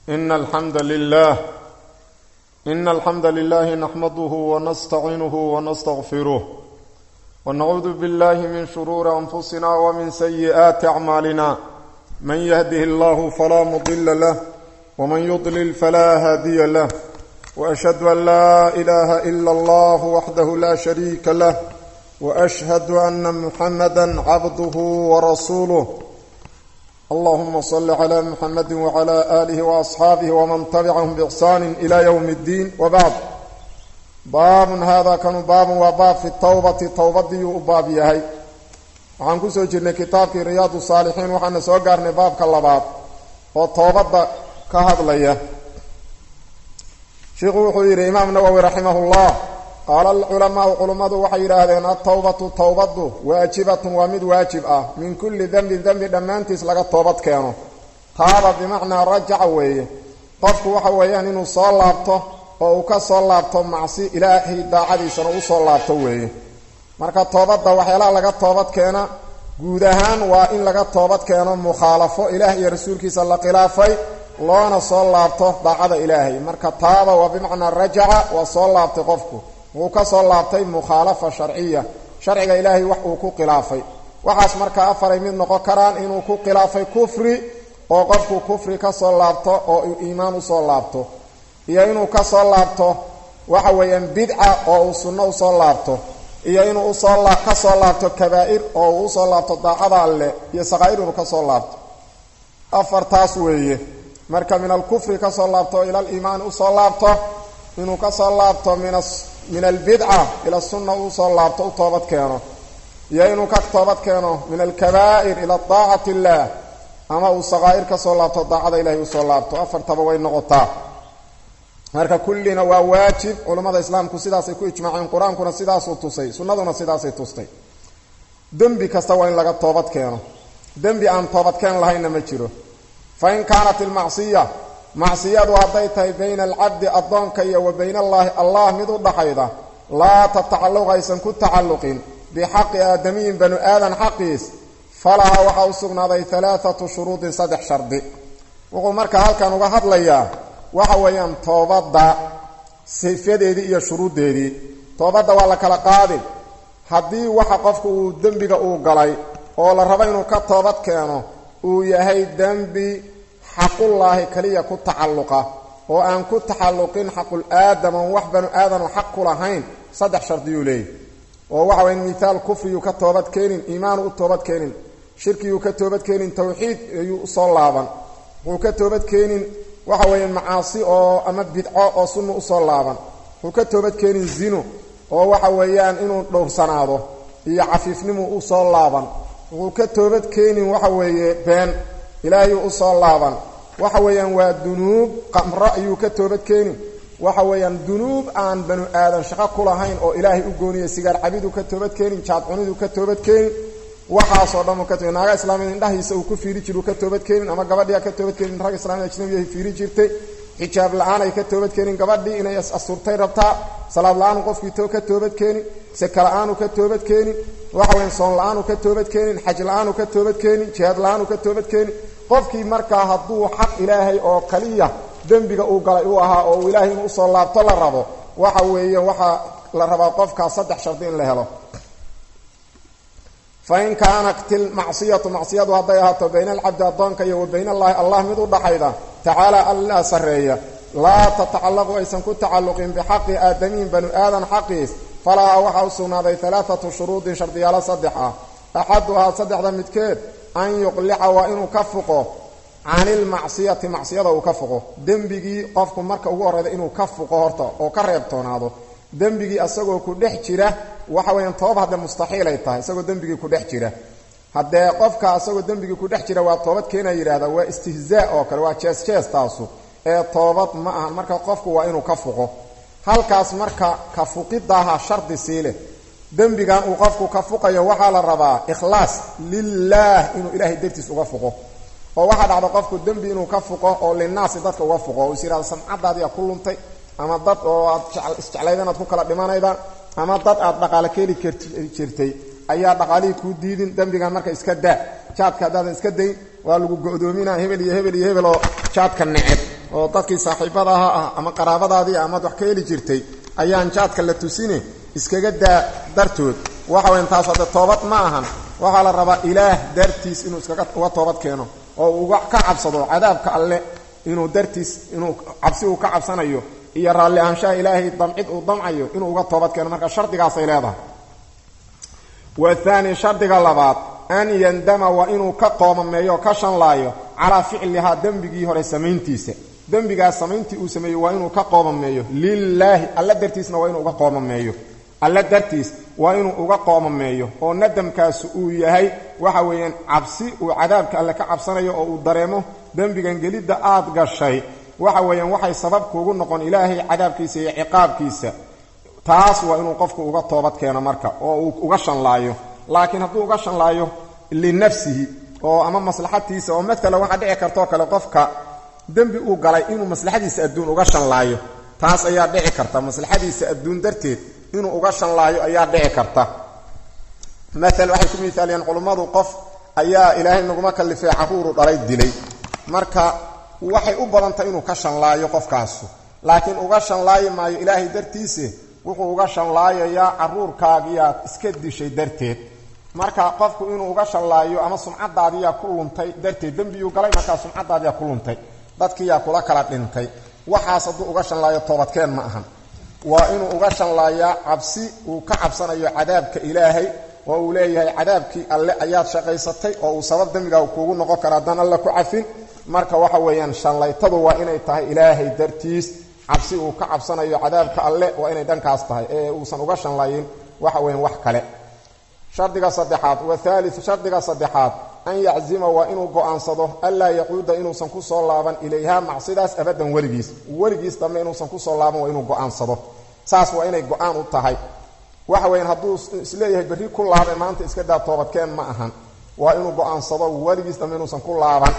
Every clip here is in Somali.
إن الحمد لله إن الحمد لله نحمده ونستعينه ونستغفره ونعوذ بالله من شرور أنفسنا ومن سيئات أعمالنا من يهده الله فلا مضل له ومن يضلل فلا هادي له وأشهد أن لا إله إلا الله وحده لا شريك له وأشهد أن محمدا عبده ورسوله اللهم صل على محمد وعلى آله وأصحابه ومن تبعهم بإحسان إلى يوم الدين وبعد باب هذا كان باب وباب في التوبة توبة وباب يهي waxaan ku soo jirnay kitaabkii riyaadu saalixiin waxaana soo gaarnay baabka labaad oo toobadda ka hadlaya sheikhu wuxuu yidhi imaam nawowi raximahullah qaala alculamaau culummadu waxay yidhaahdeen altawbatu towbaddu waajibatun waa mid waajib ah min kulli dembin dembi dhammaantiis laga toobad keeno taaba bimacnaa rajaca weeye qofku waxa weeyaan inuu soo laabto oo uu ka soo laabto macsi ilaahay daacadiisana u soo laabto weeye marka toobadda waxyaalaha laga toobad keena guud ahaan waa in laga toobad keeno mukhaalafo ilaah iyo rasuulkiisa la khilaafay loona soo laabto daacada ilaahay marka taaba waa bimacnaa rajaca waa soo laabtay qofku wuu ka soo laabtay mukhaalafa sharciya sharciga ilaahay wax uu ku khilaafay waxaas markaa afaray mid noqon karaan inuu ku khilaafay kufri oo qofku kufri ka soo laabto oo uu iimaan usoo laabto iyo inuu ka soo laabto waxa weeyaan bidca oo uu sunno usoo laabto iyo inuu usoo ka soo laabto kabaa'ir oo uu usoo laabto daacada alleh iyo saqaa'ir inuu ka soo laabto afartaas weeye marka min alkufri ka soo laabto ila aliimaani usoo laabto inuu ka soo laabto min min albidca ila sunna usoo laabto u toobad keeno iyo inuu ka toobad keeno min alkabaa'ir ila daacati illaah ama uu saqaa'ir ka soo laabto daacada ilahay usoo laabto afartaba way noqotaa marka kullina waa waajib culammada islaamku sidaasay ku ijmaaceen qur-aankuna sidaasuu tusay sunnaduna sidaasay tustay dembi kasta waa in laga toobad keeno dembi aan toobadkeen lahaynna ma jiro fa in kaanat ilmacsiya macsiyadu hadday tahay bayna alcabdi addoonka iyo wa bayna allaahi allah mid u dhaxayda laa tatacalluq aysan ku tacalluqin bixaqi aadamiyin banu aadan xaqiis falaha waxaa u sugnaaday alaaatu shuruudin saddex shardi wuxuu markaa halkan uga hadlayaa waxa weeyaan toobadda sifadeedii iyo shuruuddeedii toobadda waa la kala qaadi haddii waxa qofku uu dembiga uu galay oo la rabo inuu ka toobad keeno uu yahay dembi xaqullaahi kaliya ku tacalluqa oo aan ku tacalluqin xaqul aadam oon wax banu aadamo xaq ku lahayn saddex shardiyuu leeyahy oo waxa waya mithaal kufriyuu ka toobad keenin iimaanu u toobad keenin shirkiyuu ka toobad keenin tawxiid ayuu usoo laaban wuxuu ka toobad keenin waxa weeye macaasi oo ama bidco oo sunna usoo laaban wuxuu ka toobad keenin zino oo waxa weeyaan inuu dhowrsanaado iyo cafiifnimu usoo laaban wuxuu ka toobad keenin waxa weeye been ilaahayuu usoo laaban waxa weeyaan waa dunuub qamro ayuu ka toobad keenin waxa weeyaan dunuub aan banu aadan shaqo ku lahayn oo ilaahay u gooniya sigaar cabiduu ka toobad keenin jaadcuniduu ka toobad keenin waxaasoo dhan ka to naaga islaamiyad indhahiisa uu ku fiiri jir uu ka toobad keenin ama gabadhia ka toobad keenin rag islaamiyad ajnabiyahay fiiri jirtay xijaab la-aan ay ka toobad keenin gabadhii inay asurtay rabtaa salaad la-aanu qofkii to ka toobad keenin seka la-aanu ka toobad keenin waxa weyan soon la-aanu ka toobad keenin xaj la-aanu ka toobad keenin jihaad la-aanu ka toobad keenin qofkii markaa hadduu xaq ilaahay oo kaliya dembiga uu galay uu ahaa oo uu ilaahay inuu usoo laabto la rabo waxa weeye waxaa la rabaa qofkaas saddex shardi in la helo fain kaanat ilmacsiyatu macsiyadu hadday ahaato bayna alcabdi addoonka iyo wa bayna allaahi allah mid u dhaxayda tacaala allaa sarreeya laa tatacallaqu aysan ku tacalluqin bixaqi aadamiyin banu aadan xaqiis falahaa waxaa u sugnaaday alaaatu shuruudin shardiyaalo saddex ah axaduhaa saddexda midkeed an yuqlica waa inuu ka fuqo can ilmacsiyati macsiyada uu ka fuqo dembigii qofku marka ugu horreyda inuu ka fuqo horta oo ka reebtoonaado dembigii asagoo ku dhex jira waxa weeyaan toobad haddee mustaxiil ay tahay isagoo dembigii ku dhex jira haddee qofka asagoo dembigii ku dhex jira waa toobad keena yidhahda waa istihzaa oo kale waa jees jees taasu ee toobad ma ahan marka qofku waa inuu ka fuqo halkaas marka ka fuqidaaha shardi sii leh dembigan uu qofku ka fuqayo waxaa la rabaa ikhlaas lilaah inuu ilaahay dartiis uga fuqo oo waxaa dhacda qofku dembi inuu ka fuqo oo linaasi dadka uga fuqo oo is yihahda samcadaadiyaa ku luntay ama dad oo aad isjeclayda inaad ku kala dhimanayda ama dad aad dhaqaale keeli jirtay ayaa dhaqaalihii kuu diidin dembigan marka iska daa jaadka haddaadan iska dayn waa lagu go'doominaa hebel iyo hebel iyo hebel oo jaadka neceb oo dadkii saaxiibadaha ah ama qaraabadaadii amaad wax ka heli jirtay ayaan jaadka la tusine iskaga daa dartood waxa weyan taas hadde toobad ma ahan waxaa la rabaa ilaah dartiis inuu iskaga uga toobad keeno oo uu uga ka cabsado cadaabka alle inuu dartiis inuu cabsi uu ka cabsanayo iyo raalli ahaanshaha ilaahay damcid uu damcayo inuu uga toobad keeno marka shardigaasay leedahay wathaani shardiga labaad an yandama waa inuu ka qoomameeyo o ka shanlaayo calaa ficlihaa dembigii hore samayntiisa dembigaas samayntii uu sameeyo waa inuu ka qoomameeyo lilaahi alla dartiisna waa inuu uga qoomameeyo alla dartiis waa inuu uga qoomameeyo oo nadamkaasu uu yahay waxa weeyaan cabsi uu cadaabka alle ka cabsanayo oo uu dareemo dembigan gelidda aad gashay waxa weeyaan waxay sabab kuugu noqon ilaahay cadaabkiisa iyo ciqaabkiisa taas waa inuu qofku uga toobad keeno marka oo uu uga shanlaayo laakiin hadduu uga shanlaayo linafsihi oo ama maslaxatiisa oo matala waxaa dhici kartoo kale qofka dembi uu galay inuu maslaxadiisa adduun uga shanlaayo taas ayaa dhici karta maslaxadiisa adduun darteed inuu uga shanlaayo ayaa dhici karta maal waxay ku miaaliyeen culummadu qof ayaa ilaahay naguma kallifay caruuru dhalay dilay marka waxay u badantay inuu ka shanlaayo qofkaasu laakiin uga shanlaayi maayo ilaahay dartiise wuxuu uga shanlaayayaa caruurkaagiyaad iska dishay darteed marka qofku inuu uga shanlaayo ama sumcadaadiyaa ku luntay darteed dembiyuu galay markaa sumcadaadiyaa ku luntay dadkiiyaa kula kala dhintay waxaas hadduu uga shanlaayo toobadkeen ma ahan waa inuu uga shanlaayaa cabsi uu ka cabsanayo cadaabka ilaahay oo uu leeyahay cadaabkii alle ayaad shaqaysatay oo uu sabab dembigaa kuugu noqon kara haddaan alle ku cafin marka waxa weeyaan shanlaytadu waa inay tahay ilaahay dartiis cabsi uu ka cabsanayo cadaabka alle waa inay dhankaas tahay ee uusan uga shanlayin waxa weyan wax kale shardiga saddexaad wathaali shardiga saddexaad an yaczima waa inuu go'aansado anlaa yacuuda inuusan kusoo laaban ilayha macsidaas abadan weligiis weligiis dambe inuusan kusoo laaban waa inuu go'aansado saas waa inay go-aan u tahay waxa weyan hadduu isleeyahay berri ku laabay maanta iska daa toobadkeen ma ahan waa inuu go'aansado weligiis dambe inuusan ku laaban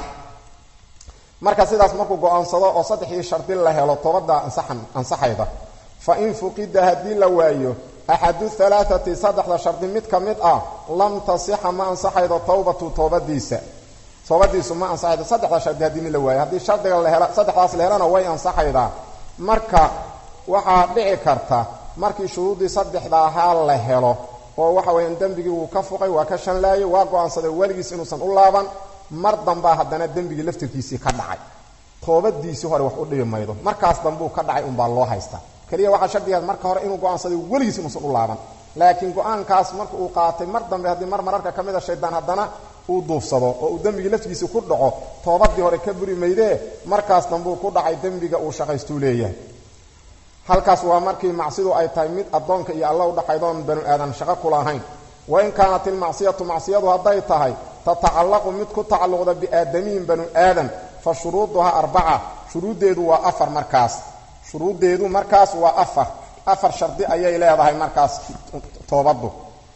marka sidaas markuu go-aansado oo saddexdii shardi la helo toobadda ansaxayda fa in fuqida haddii la waayo axadu halaaati saddexda shardi mid ka mid ah lam tasixa ma ansaxaydo towbatu toobadiisa toobadiisu ma ansaxaydo saddexda shardi haddii la waayo haddii shardiga la hela saddexdaas la helana way ansaxaydaa marka waxaa dhici karta markii shuruuddii saddexda ahaa la helo oo waxa weyaan dembigii wuu ka fuqay waa ka shanlaayay waa go-aansaday weligiis inuusan u laaban mar dambaa haddana dembigii laftirkiisii ka dhacay toobadiisii hore wax u dhibi maydo markaas dambuu ka dhacay unbaa loo haystaa keliya waxaa shardigaas marka hore inuu go-aansaday weligiis inuusan u laaban laakiin go-aankaas marka uu qaatay mar dambe haddii mar mararka ka mida shaydaan haddana uu duufsado oo uu dembigii laftigiisii ku dhaco toobadii hore ka buri maydee markaas dambuu ku dhacay dembiga uu shaqaystuu leeyahay halkaas waa markii macsidu ay tahay mid addoonka iyo alla udhaxaydoon banu aadan shaqo kulahayn wain kaanat ilmacsiyatu macsiyadu hadday tahay tatacallaqu mid ku tacalluqda biaadamiyin banu aadam fa shuruuduhaa arbaca shuruuddeedu waa afar markaas shuruuddeedu markaas waa afar afar shardi ayay leedahay markaas toobaddu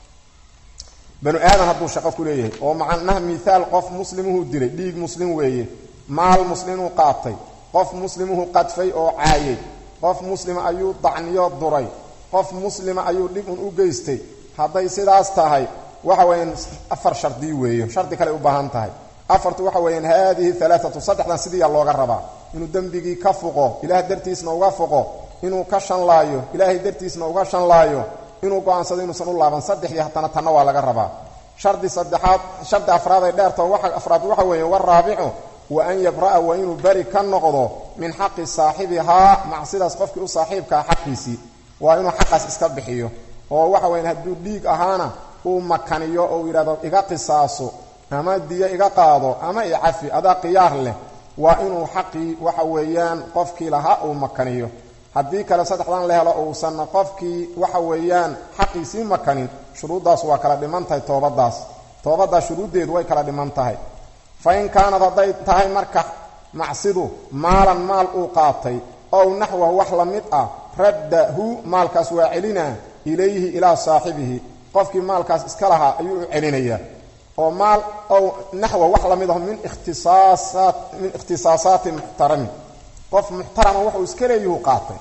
banu aadan hadduu shaqo ku leeyahay oo macnaha miaal qof muslimuhu dilay dhiig muslim weeye maal muslimuu qaatay qof muslimuhu qadfay oo caayay qof muslima ayuu dacniyo duray qof muslima ayuu dhib un u geystay hadday sidaas tahay waxa weeyaan afar shardi weeye shardi kale u baahan tahay afartu waxa weeyaan haadihi alaaatu saddexdan sidiiyaa looga rabaa inuu dembigii ka fuqo ilaah dartiisna uga fuqo inuu ka shanlaayo ilaahay dartiisna uga shanlaayo inuu go-aansado inuusan u laaban saddexdii hatana tanna waa laga rabaa shardi saddexaad shardi afraad ay dheertao waa afraad waxa weeye waraabicu wa an yabra'a waa inuu beri ka noqdo min xaqi saaxibihaa macsidaas qofkii u saaxiibkaa xaqiisii waa inuu xaqaas iska bixiyo oo waxa weyan hadduu dhiig ahaana uu makaniyo oo yidhahdo iga qisaaso ama diyo iga qaado ama icafi adaa khiyaar leh waa inuu xaqii waxa weeyaan qofkii lahaa uu makaniyo haddii kale saddexdan la helo uusanna qofkii waxa weeyaan xaqiisii makanin shuruuddaas waa kala dhiman tahay toobadaas toobaddaas shuruuddeedu way kala dhiman tahay fa in kaanad hadday tahay marka macsidu maalan maal uu qaatay ow naxwahu wax la mid ah raddahu maalkaas waa celinaa ilayhi ilaa saaxibihi qofkii maalkaas iska lahaa ayuu u celinayaa oo maal ow naxwa wax la mid aho min ikhtisaasaat min ikhtisaasaati muxtarami qof muxtarama wuxuu iska leeyuhu qaatay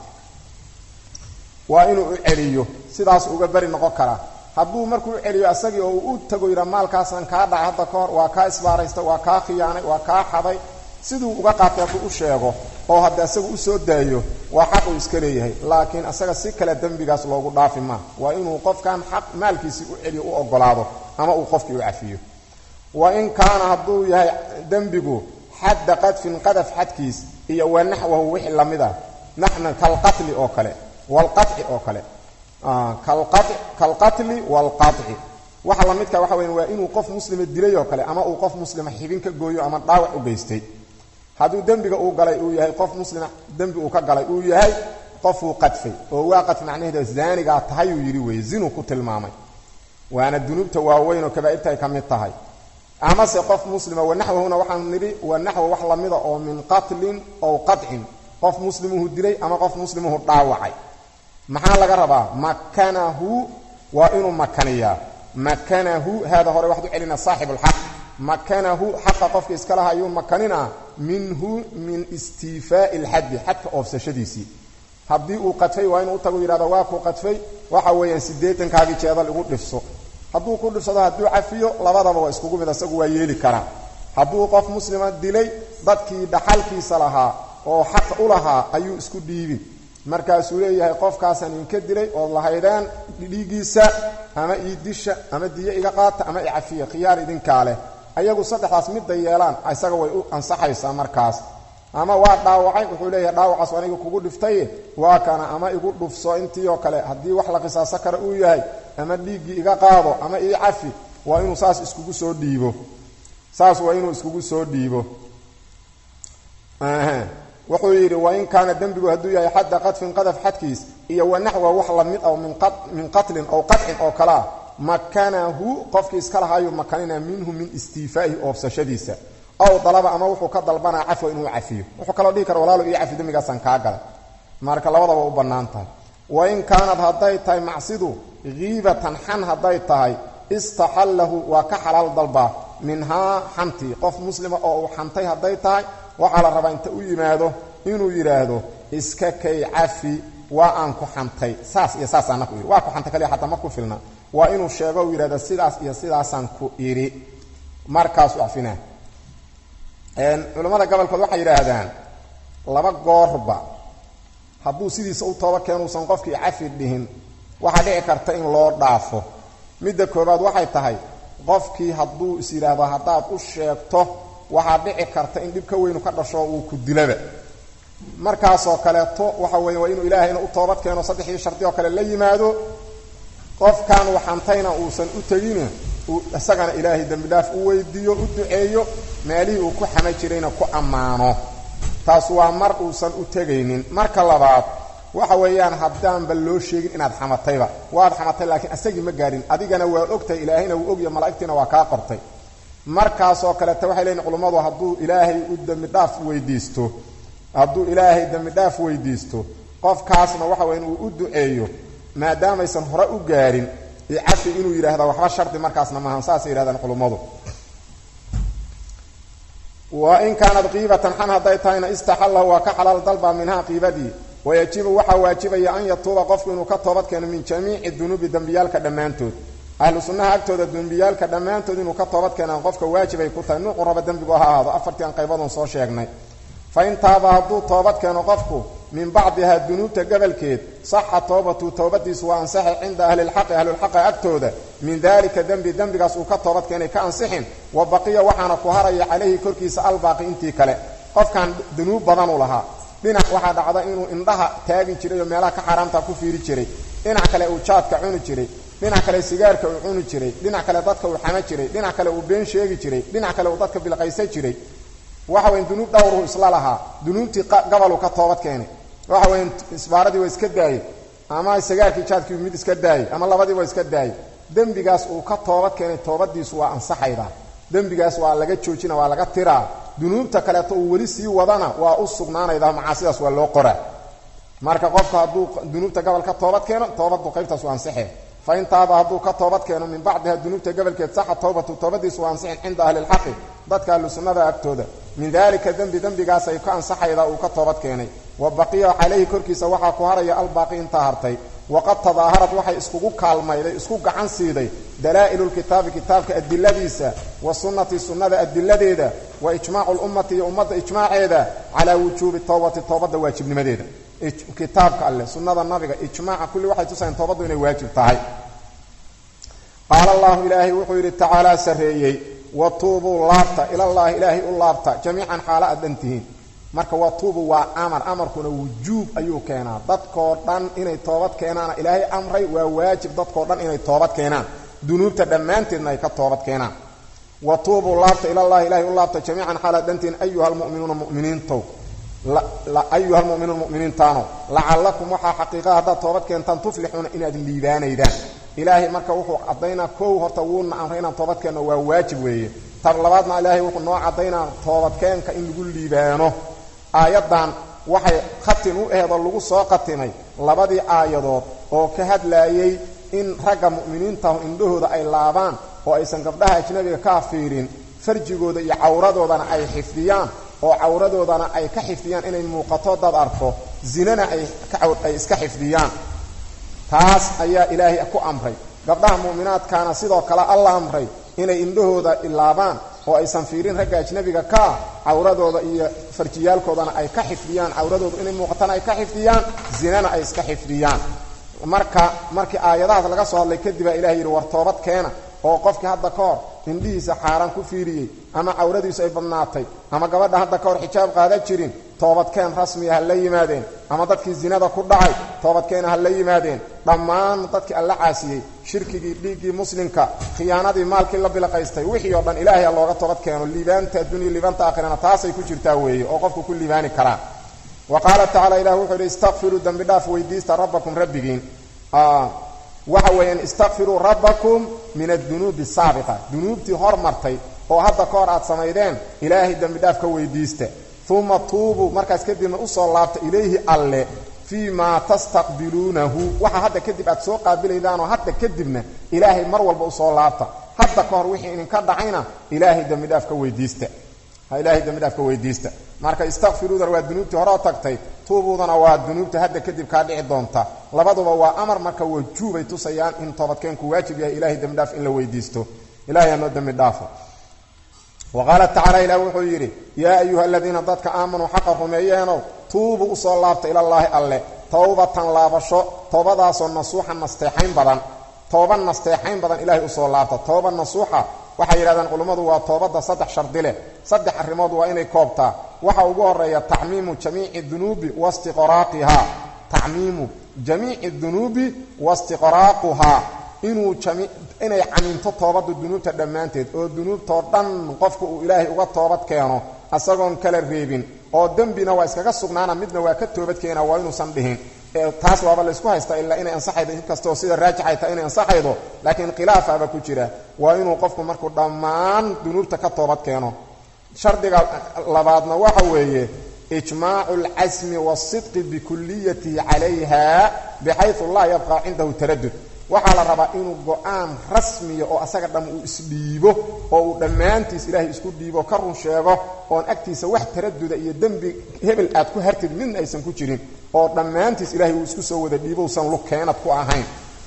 waa inuu u celiyo sidaas uga beri noqon karaa hadduu markuu u celiyo asagii oo uu u tago yidhaa maalkaasaan kaa dhacay hadda ka hor waa kaa isbaaraysta waa kaa khiyaanay waa kaa xaday siduu uga qaatay hadduu u sheego oo hadda isaga u soo daayo waa xaq uu iska leeyahay laakiin isaga si kale dembigaas loogu dhaafi maa waa inuu qofkan xaq maalkiisii u celiyo u ogolaado ama uu qofkii u cafiyo wa in kaana hadduu yahay dembigu xadda qadfin qadaf xadkiis iyo wa naxwahu wixii lamid ah naxna kalqatli oo kale walqaci oo kale kalqatli walqaci waxa la midka waxa weya waa inuu qof muslima dilay oo kale ama uu qof muslima xibin ka gooyo ama dhaawac u geystay hadduu dembiga uu galay uu yahay qof muslima dembi uu ka galay uu yahay qofuu qadfay oo waa qadf macnaheeda zaanigaa tahayuu yidhi weye zinuu ku tilmaamay waana dunuubta waaweyn oo kabaa'irta ay ka mid tahay amase qof muslima wanaxwahuna waxaanu nidhi wanaxwa wax lamida oo min qatlin ow qadcin qof muslimuhu dilay ama qof muslimuhu dhaawacay maxaa laga rabaa makanahu waa inuu makaniyaa makanahu haada hore waxaad u celina saaxibu lxaq makanahu xaqa qofka iska laha ayuu makaninaa minhu min istiifaa'i lxaddi xadka oofsashadiisii haddii uu qadfay waa inuu utagu yidhahdo waa kuu qadfay waxa weeyaan siddeetankaagii jeedal igu dhifso hadduu ku dhifsado hadduu cafiyo labadaba waa iskugu mid isagu waa yeeli karaa hadduu qof muslima dilay dadkii dhaxalkiisa lahaa oo xaq u lahaa ayuu isku dhiibin markaasuu leeyahay qofkaasaan idinka dilay ood lahaydeen dhiigiisa ama iidisha ama diyo iga qaata ama icafiya khiyaar idinkaa leh ayagu saddexdaas midda yeelaan isaga way u ansaxaysaa markaas ama waa dhaawacay wuxuu leeyahay dhaawacaas aniga kugu dhiftaye waa kana ama igu dhufso intii oo kale haddii wax la qisaaso kara uu yahay ama dhiiggii iga qaado ama ii cafi waa inuu saas iskugu soo dhiibo saas waa inuu iskugu soo dhiibo wuxuu yidhi wain kaana dembigu hadduu yahay xadda qadfin qadaf xadkiis iyo wanaxwa wax lamid ah min qatlin ow qadcin oo kalea makanahu qofkii iska lahaayuu makanina minhu min istiifaa'ihi oofsashadiisa aw dalaba ama wuxuu ka dalbanaa cafwa inuu cafiyo wuxuu kaloo dhihi kara walaalo ii cafi dembigaasaan kaa galay marka labadaba u bannaan tahay wain kaanad hadday tahay macsidu kiibatan xan hadday tahay istaxallahu waa ka xalaal dalbaa minhaa xantii qof muslima oo uu xantay hadday tahay waxaa la rabaa inta u yimaado inuu yidhaahdo iska kay cafi waa aan ku xantay saas iyo saasaana ku yidhi waa ku xantay kaliya xataa ma ku filna waa inuu sheego uu yidhahdo sidaas iyo sidaasaan ku idhi markaasu cafina culammada gobolkood waxay yidhaahdaan laba goorba hadduu sidiisa u tooba keenuusan qofkii cafi dhihin waxaa dhici karta in loo dhaafo midda koobaad waxay tahay qofkii hadduu is yidhaahdo haddaad u sheegto waxaa dhici karta in dhib ka weynu ka dhasho uu ku dilaba markaasoo kaleeto waxa weeye waa inuu ilaahayna u toobad keeno saddexdii shardi oo kale la yimaado qofkan uu xantayna uusan u tegin isagana ilaahay dembi dhaaf u weydiiyo u duceeyo meelihii uu ku xama jirayna ku ammaano taas waa mar uusan u tegaynin marka labaad waxa weeyaan haddaanba loo sheegin inaad xamatayba waad xamatay laakiin asagii ma gaadhin adigana waa ogtahay ilaahayna wuu ogya malaa'igtiina waa kaa qortay markaasoo kaleeta waxay leeyiin culummadu hadduu ilaahay u dembi dhaaf weydiisto hadduu ilaahay dembi dhaaf weydiisto qofkaasna waxa weya inuu u duceeyo maadaamaysan hore u gaarin icafi inuu yidhaahda waxba shardi markaasna maahan saasay yidhahdaan culummadu wa in kaanad qiibatan xan hadday tahayna istaxallahu waa ka xalaal dalba minhaa qiibadii wayajibu waxaa waajibaya an yatuuba qofku inuu ka toobad keeno min jamiici dunuubi dembiyaalka dhammaantood ahlu sunnaha agtooda dembiyaalka dhammaantood inuu ka toobad keenaan qofka waajibay ku tahay nuucu raba dembigu ha ahaado afartii aan qaybadoon soo sheegnay fa in taaba hadduu toobad keeno qofku min bacdihaa dunuubta gobolkeed saxa toobatu toobadiisu waa ansaxay cinda ahlilxaqi ahlulxaqi agtooda min daalika dembi dembigaas uu ka toobad keenay ka ansixin wa baqiya waxaana ku haraya calayhi korkiisa albaaqi intii kale qofkan dunuub badanuu lahaa dhinac waxaa dhacda inuu indhaha taagi jiray oo meelaha ka xaaraamta ku fiiri jiray dhinac kale uu jaadka cuni jiray dhinac kale sigaarka uu cuni jiray dhinac kale dadka uu xama jiray dhinac kale uu been sheegi jiray dhinac kale uu dadka bilqaysa jiray waxa weyn dunuub dhowruhu isla lahaa dunuubtii gabaluu ka toobad keenay waxa weyn isbaaradii waa iska daayey ama sigaarkii jaadkii mid iska daayey ama labadii waa iska daayey dembigaas uu ka toobad keenay toobadiisu waa ansaxayda dembigaas waa laga joojina waa laga tiraa dunuubta kaleeto uu weli sii wadana waa u sugnaanayda macaasidaas waa loo qoraa marka qofka hadduu dunuubta gobol ka toobad keeno toobaddu qaybtaas waa ansaxe fa in taaba hadduu ka toobad keeno min bacdiha dunuubta gobolkeed saxa towbatu toobadiisu waa ansixin cinda ahlilxaqi dadka ahlu sunnada agtooda min daalika dembi dembigaasay ka ansaxayda uu ka toobad keenay wa baqiya calayhi korkiisa waxaa ku haraya albaaqi intaa hartay waqad tadaaharad waxay iskugu kaalmayday isku gacan siiday dalaa'ilu-lkitaabi kitaabka adiladiisa wa sunnati sunnada adiladeeda wa ijmaacu lummati iyo ummadda ijmaaceeda calaa wujuubi towbati toobadda waajibnimadeeda kitaabka alleh sunnada nabiga ijmaaca kulli waxay tusayan toobaddu inay waajib tahay qaala allahu ilaahay wuxuu yidhi tacaalaa sarreeyey watuubuu laabta ilallaahi ilaahay u laabta jamiican xaalo aad dhan tihiin marka watuubu waa amar amarkuna wujuub ayuu keenaa dadkoo dhan inay toobad keenaana ilaahay amray waa waajib dadkoo dhan inay toobad keenaan dunuubta dhammaanteedna ay ka toobad keenaan watuubuu laabta ilallaahi ilaahay u laabta jamiican xaalo aad dhan tihiin ayuha almu'minuuna mu'miniintow ayuha almu'minuuna mu'miniintaano lacallakum waxaa xaqiiqaa haddaad toobad keentaan tuflixuuna inaad liibaanaydaan ilaahay marka wuxuu caddaynaa kow horta wuuna amray inaan toobadkeenno waa waajib weeye tar labaadna ilaahay wuxuu noo caddaynaa toobadkeenka in lagu liibaano aayaddan waxay khatin u aheed oo lagu soo khatimay labadii aayadood oo ka hadlaayey in ragga mu'miniintahu indhahooda ay laabaan oo aysan gabdhaha ajnabiga ka fiirin farjigooda iyo cawradoodana ay xifdiyaan oo cawradoodana ay ka xifdiyaan inay muuqato dad arko zinana ay iska xifdiyaan taas ayaa ilaahay ku amray gabdhaha mu'minaadkaana sidoo kale alla amray inay indhahooda ilaabaan oo aysan fiirin ragga ajnabiga kaa cawradooda iyo farjiyaalkoodana ay ka xifdiyaan cawradooda inay muuqatana ay ka xifdiyaan zinana ay iska xifdiyaan marka markii aayadahaas laga soo hadlay kadib baa ilahay yidhi war toobad keena oo qofkii hadda ka hor indhihiisa xaaraan ku fiiriyey ama cawradiisu ay badnaatay ama gabadha hadda ka hor xijaab qaada jirin toobadkeen rasmiya ha la yimaadeen ama dadkii zinada ku dhacay toobadkeena ha la yimaadeen dhammaan dadkii alla caasiyey shirkigii dhiiggii muslimka khiyaanadii maalkii la bilaqaystay wixii oo dhan ilaahay ha looga toobad keeno liibaanta addunya liibaanta aakhirana taasay ku jirtaa weeye oo qofku ku liibaani karaa wa qaala tacala ilah wuxuu yidhi istakfiruu dembi dhaaf weydiista rabbakum rabbigiin waxa weeyaan istakfiruu rabbakum min addunuubi asaabiqa dunuubtii hormartay oo hadda ka hor aad samaydeen ilaahay dembi dhaaf ka weydiista uma tuubuu markaas kadibna usoo laabta ilayhi alle fii maa tastaqbiluunahu waxa hadda kadib aad soo qaabilaydaanoo hadda kadibna ilaahay mar walba usoo laabta hadda ka hor wixii idinka dhacayna ilaahay dembidhaaf ka weydiista ilaahay dembidhaaf ka weydiista marka istakfiruudana waa dunuubtii horeo tagtay tuubuudana waa dunuubta hadda kadib kaa dhici doonta labaduba waa amar marka wajuubay tusayaan in toobadkeenku waajib yahay ilahay dembidhaaf in la weydiisto ilahay hanoo dembi dhaafo wa qaala tacala ilah wuxuu yidhi yaa ayuha aladiina dadka aamanuu xaqa rumeeyeenow tuubuu usoo laabta ilallaahi alle towbatan laabasho toobadaasoo nasuuxa nasteexayn badan tooba nasteexayn badan ilaahay usoo laabta tooba nasuuxa waxay yidhahdeen culummadu waa toobadda saddex shardi leh saddex arrimood waa inay koobtaa waxa ugu horeeya tacmiimu jamiici dunuubi wastiqraaqihaa tacmiimu jamiici dunuubi wastiqraaquhaa inuu inay camiinto toobadda dunuubta dhammaanteed oo dunuubtoo dhan qofku uu ilaahay uga toobad keeno asagoon kala reebin oo dembina waa iskaga sugnaana midna waa ka toobadkeena waa inuusan dhihin taas waaba laysku haystaa ilaa inay ansaxaydo inkastoo sida raajixay tahay inay ansaxaydo laakiin khilaafaaba ku jira waa inuu qofku markuu dhammaan dunuubta ka toobad keeno shardiga labaadna waxa weeye ijmaacu alcasmi waasidqi bikuliyatihi calayha bixayu laa yabqa cindahu taradud waxaa la rabaa inuu go-aan rasmiya oo asaga dham uu isdhiibo oo uu dhammaantiis ilaahay isku dhiibo ka run sheego oon agtiisa wax taraduda iyo dembi hebel aad ku hartid midna aysan ku jirin oo dhammaantiis ilahay uu isku soo wada dhiibo usan lug keenad ku ahayn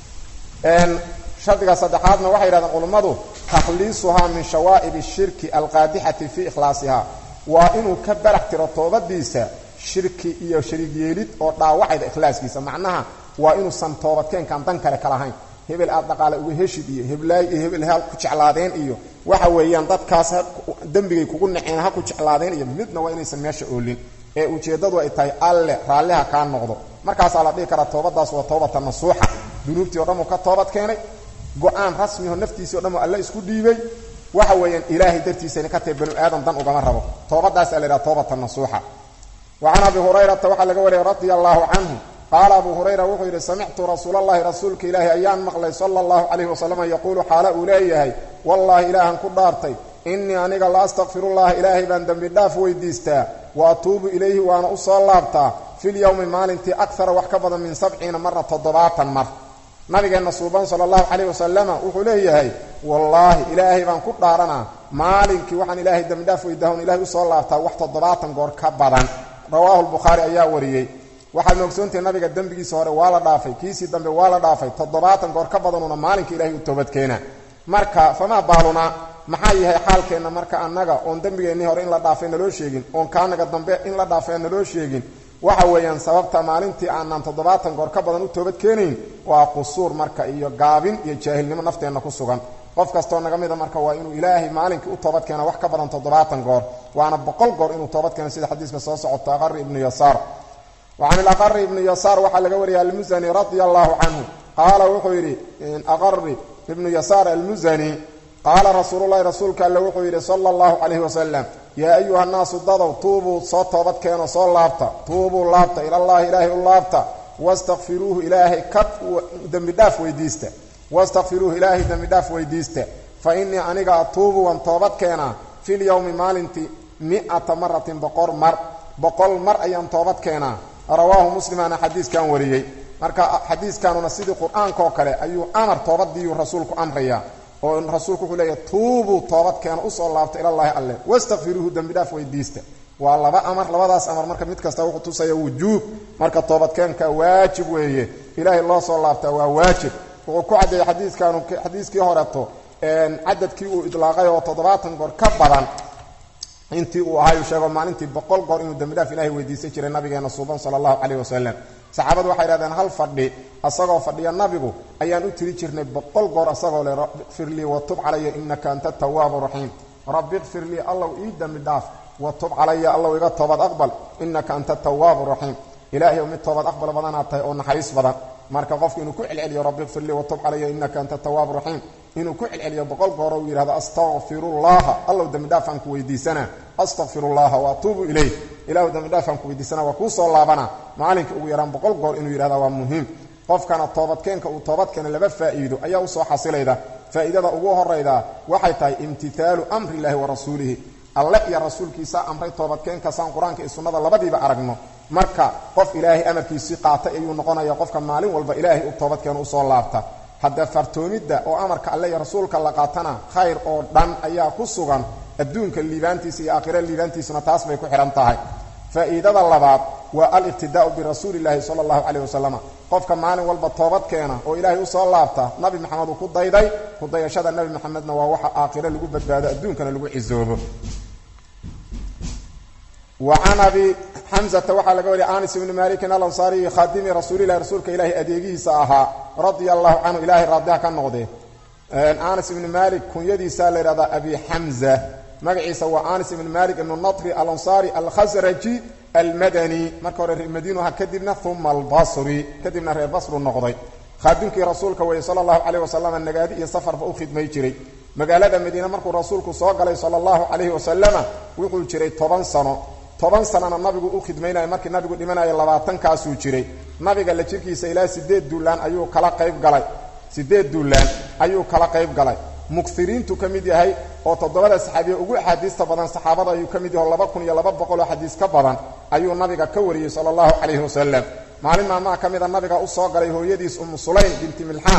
shardiga saddexaadna waxay yidhahdeen culummadu takhliisuhaa min shawaa'ib ashirki alqaadixati fii ikhlaasiha waa inuu ka barax tiro toobadiisa shirki iyo shariig yeelid oo dhaawacayda ikhlaaskiisa macnaha waa inuusan toobadkeenkan dan kale kala hayn hebel aad dhaqaale uga heshid iyo heblaay iyo hebel ha ku jeclaadeen iyo waxa weeyaan dadkaas dembigay kugu naceen ha ku jeclaadeen iyo midna waa inaysan meesha oolin ee ujeeddadu ay tahay alle raalliha kaa noqdo markaasaa la dhihi karaa toobadaas waa toobata nasuuxa dunuubtii o dhan uu ka toobad keenay go-aan rasmiho naftiisii o dhan uu alle isku dhiibay waxa weeyaan ilaahay dartiisayna ka tahay banu aadam dan ugama rabo toobadaasaa la yidhaha toobata nasuuxa wa can abi hurayrata waxaa laga wariyay radia allaahu canhu qaala abu hurayra wuxuu yidhi samictu rasuul allahi rasuulka ilaahi ayaan maqlay sala allahu calayhi wasalam yaquulu xaala uu leeyahay wallaahi ilaahan ku dhaartay innii aniga la astakfirullaha ilaahay baan dembi dhaaf weydiistaa wa atuubu ilayhi waana u soo laabtaa filyowmi maalintii akara wax ka badan min sabciina mara toddobaatan mar nabigeenna suuban sala allahu calayhi wasalama wuxuu leeyahay wallaahi ilaahay baan ku dhaaranaa maalinkii waxaan ilaahay dembi dhaaf weydaahon ilahay usoo laabtaa wax toddobaatan goor ka badan rawaahu lbukhaari ayaa wariyey waxaad moogsoontahay nabiga dembigiisa hore waa la dhaafay kiisii dambe waa la dhaafay toddobaatan goor ka badanuuna maalinka ilahay u toobadkeena marka famaa baalunaa maxaa yahay xaalkeenna marka annaga oon dembigeennii hore in la dhaafay naloo sheegin oon kaanaga dambe in la dhaafay naloo sheegin waxa weeyaan sababta maalintii aanaan toddobaatan goor ka badan u toobad keenayn waa qusuur marka iyo gaabin iyo jaahilnimo nafteenna ku sugan qof kastoo naga mida marka waa inuu ilaahay maalinkii u toobad keena wax ka badan toddobaatan goor waana boqol goor inuu toobad keeno sida xadiiska soo socoto aqari ibnu yasaar wa can ilaqari ibni yasaar waxaa laga wariyay almusani radia allahu canhu qaala wuxuu yidhi aqari ibnu yasaar almusani qaala rasuululahi rasuulka alle wuxuu yidhi sala allahu calayhi wasalam yaa ayuha nnaasu dadow tuubuu soo toobad keeno soo laabta tuubuu laabta ilallaahi ilaahay u laabta wastakfiruuhu ilaahay ka dembi dhaaf weydiista wastakfiruuhu ilaahay dembi dhaaf weydiista fa innii aniga atuubu waan toobad keenaa fil yowmi maalintii mi-ata maratin boqor mar boqol mar ayaan toobad keenaa rawaahu muslimaana xadiiskan wariyey marka xadiiskanuna sidii qur-aanka oo kale ayuu amar toobadiiyuu rasuulku amrayaa oo rasuulku wuxuu leeyahy tuubuu toobad keena usoo laabta ilallaahi alle wastakfiruuhu dembi dhaaf weydiista waa laba amar labadaas amar marka mid kasta wuxuu tusaya wujuub marka toobadkeenka waajib weeye ilaahay loo soo laabtaa waa waajib wuxuu ku caddeeyey xadiiskanu xadiiskii horeto cadadkii uu idlaaqay oo toddobaatan goor ka badan intii uu ahaayuu sheego maalintii boqol goor inuu dembi dhaaf ilahay weydiisan jiray nabigeena suuban sala allahu caleyh wasalam saxaabadu waxay idhahdeen hal fadhi asagoo fadhiya nabigu ayaan u tiri jirnay boqol goor asagoo le rabbi ikfir lii watub calaya innaka anta tawaabu raxiim rabbi ikfir lii allow ii dembi dhaaf watub calaya allow iga toobad aqbal innaka anta tawaabu raxiim ilaahayow mid toobad aqbal badanaad tahay oo naxariis badan marka qofku inuu ku celceliyo rabbi ikfir lii watub calaya innaka anta tawaabu raxiim inuu ku celceliyo boqol gooro uu yidhahdo astaqfirullaha allow dembi dhaafaan ku weydiisanaa astaqfirullaha wa atuubu ilayh ilahu dembi dhaafaan ku weydiisana waa kuu soo laabana maalinka ugu yaraan boqol goor inuu yidhahda waa muhiim qofkana toobadkeenka uu toobadkeena laba faa'iido ayaa usoo xasilayda faa'iidada ugu horayda waxay tahay imtithaalu amri illaahi wa rasuulihi alle iyo rasuulkiisa amray toobadkeenka saan qur-aanka iyo sunnada labadiiba aragno marka qof ilaahay amarkiisii qaatay ayuu noqonaya qofka maalin walba ilaahay u toobadkeena usoo laabta hadda fartoomidda oo amarka alle iyo rasuulka la qaatana khayr oo dhan ayaa ku sugan adduunka liibaantiisa iyo aakhira liibaantiisuna taas bay ku xidhan tahay faa'iidada labaad waa aliqtidaa'u birasuuli illaahi sala allahu caleyh wasalam qofka maalin walba toobad keena oo ilaahay usoo laabta nabi maxamed uu ku dayday ku dayashada nabi maxamedna waa waxa aakhiro lagu badbaado adduunkana lagu cisoobo wa can abi xamsata waxaa laga wariyay anis ibni malikin alansaariyi khaadimi rasuulilahi rasuulka ilaahay adeegihiisa ahaa radia allahu canhu ilahay raadiha ka noqdee anas ibni malik kunyadiisa la yidhahdaa abi xamza magaciisa waa anis ibni malik ibnu natri alansaari alkhasraji almadani marka hore reer madiinuha kadibna uma albasri kadibna reer basru noqday khaadimkii rasuulka weeye sala allahu caleyh wasalam nagaadi iyo safarba u khidmay jiray magaalada madiine markuu rasuulku soo galay sala allahu calayhi wasalama wuxuu jiray toban sano toban sanana nabigu u khidmaynaya markii nabigu dhimanayo labaatankaasuu jiray nabiga la jirkiisa ilaa sideed duulaan ayuu kala qayb galay sideed duulaan ayuu kala qayb galay mukiriintu ka mid yahay oo toddobada saxaabiye ugu axaadiista badan saxaabada ayuu ka mid yahay oo laba kun iyo laba boqol oo xadiis ka badan ayuu nabiga ka wariyey sala allahu calayhi wasalam maalin maalmaha ka mida nabiga usoo galay hooyadiis umu sulaym binti milxaan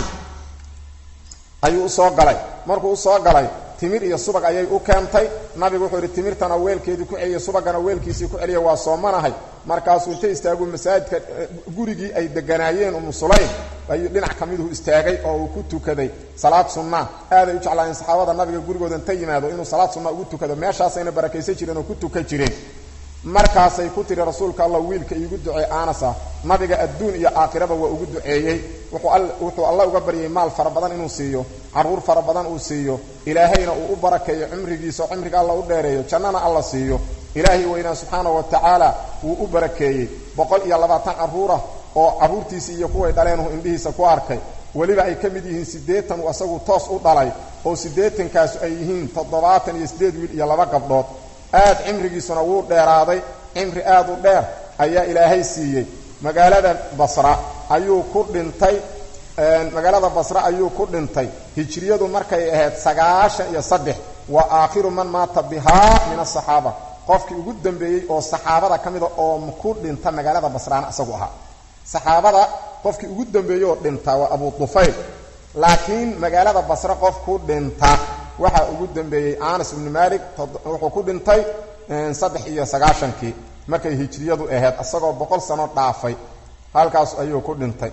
ayuu usoo galay markuu usoo galay timir iyo subag ayay u keentay nabigu wuxuu yidhi timirtana weelkeedii ku celiya subagana weelkiisii ku celiya waa soomanahay markaasuu inta istaagu masaajidka gurigii ay deganaayeen umu sulaym ayuu dhinac ka miduhu istaagay oo uu ku tukaday salaad sunna aaday u jeclaayeen saxaabada nabiga gurigooda inta yimaado inuu salaad sunna ugu tukado meeshaasayna barakaysan jireen oo ku tukan jireen markaasay ku tiri rasuulka allah wiilka iigu duceey aanasa nabiga adduun iyo aakhiraba waa ugu duceeyey wuxuu alla uga baryay maal fara badan inuu siiyo carruur fara badan uu siiyo ilaahayna uu u barakeeyo cimrigiisa oo cimriga alla u dheereeyo jannana alla siiyo ilaahay weynaa subxaana wa tacaala wuu u barakeeyey boqol iyo labaatan carruurah oo carruurtiisii iyo kuway dhaleenuhu indhihiisa ku arkay weliba ay ka mid yihiin siddeetan uu asagu toos u dhalay oo siddeetankaasu ay yihiin toddobaatan iyo siddeed wiil iyo laba gabdhood aad cimrigiisuna wuu dheeraaday cimri aad u dheer ayaa ilaahay siiyey magaalada basra ayuu ku dhintay magaalada basra ayuu ku dhintay hijriyadu markay ahayd sagaashan iyo saddex waa aakhiru man maata bihaa min asaxaaba qofkii ugu dambeeyey oo saxaabada ka mida oo ku dhinta magaalada basraana isagu ahaa saxaabada qofkii ugu dambeeyey oo dhinta waa abu dufayl laakiin magaalada basre qof ku dhinta waxaa ugu dambeeyey anas ibnu malik wuxuu ku dhintay saddex iyo sagaashankii markay hijriyadu ahayd isagoo boqol sano dhaafay halkaas ayuu ku dhintay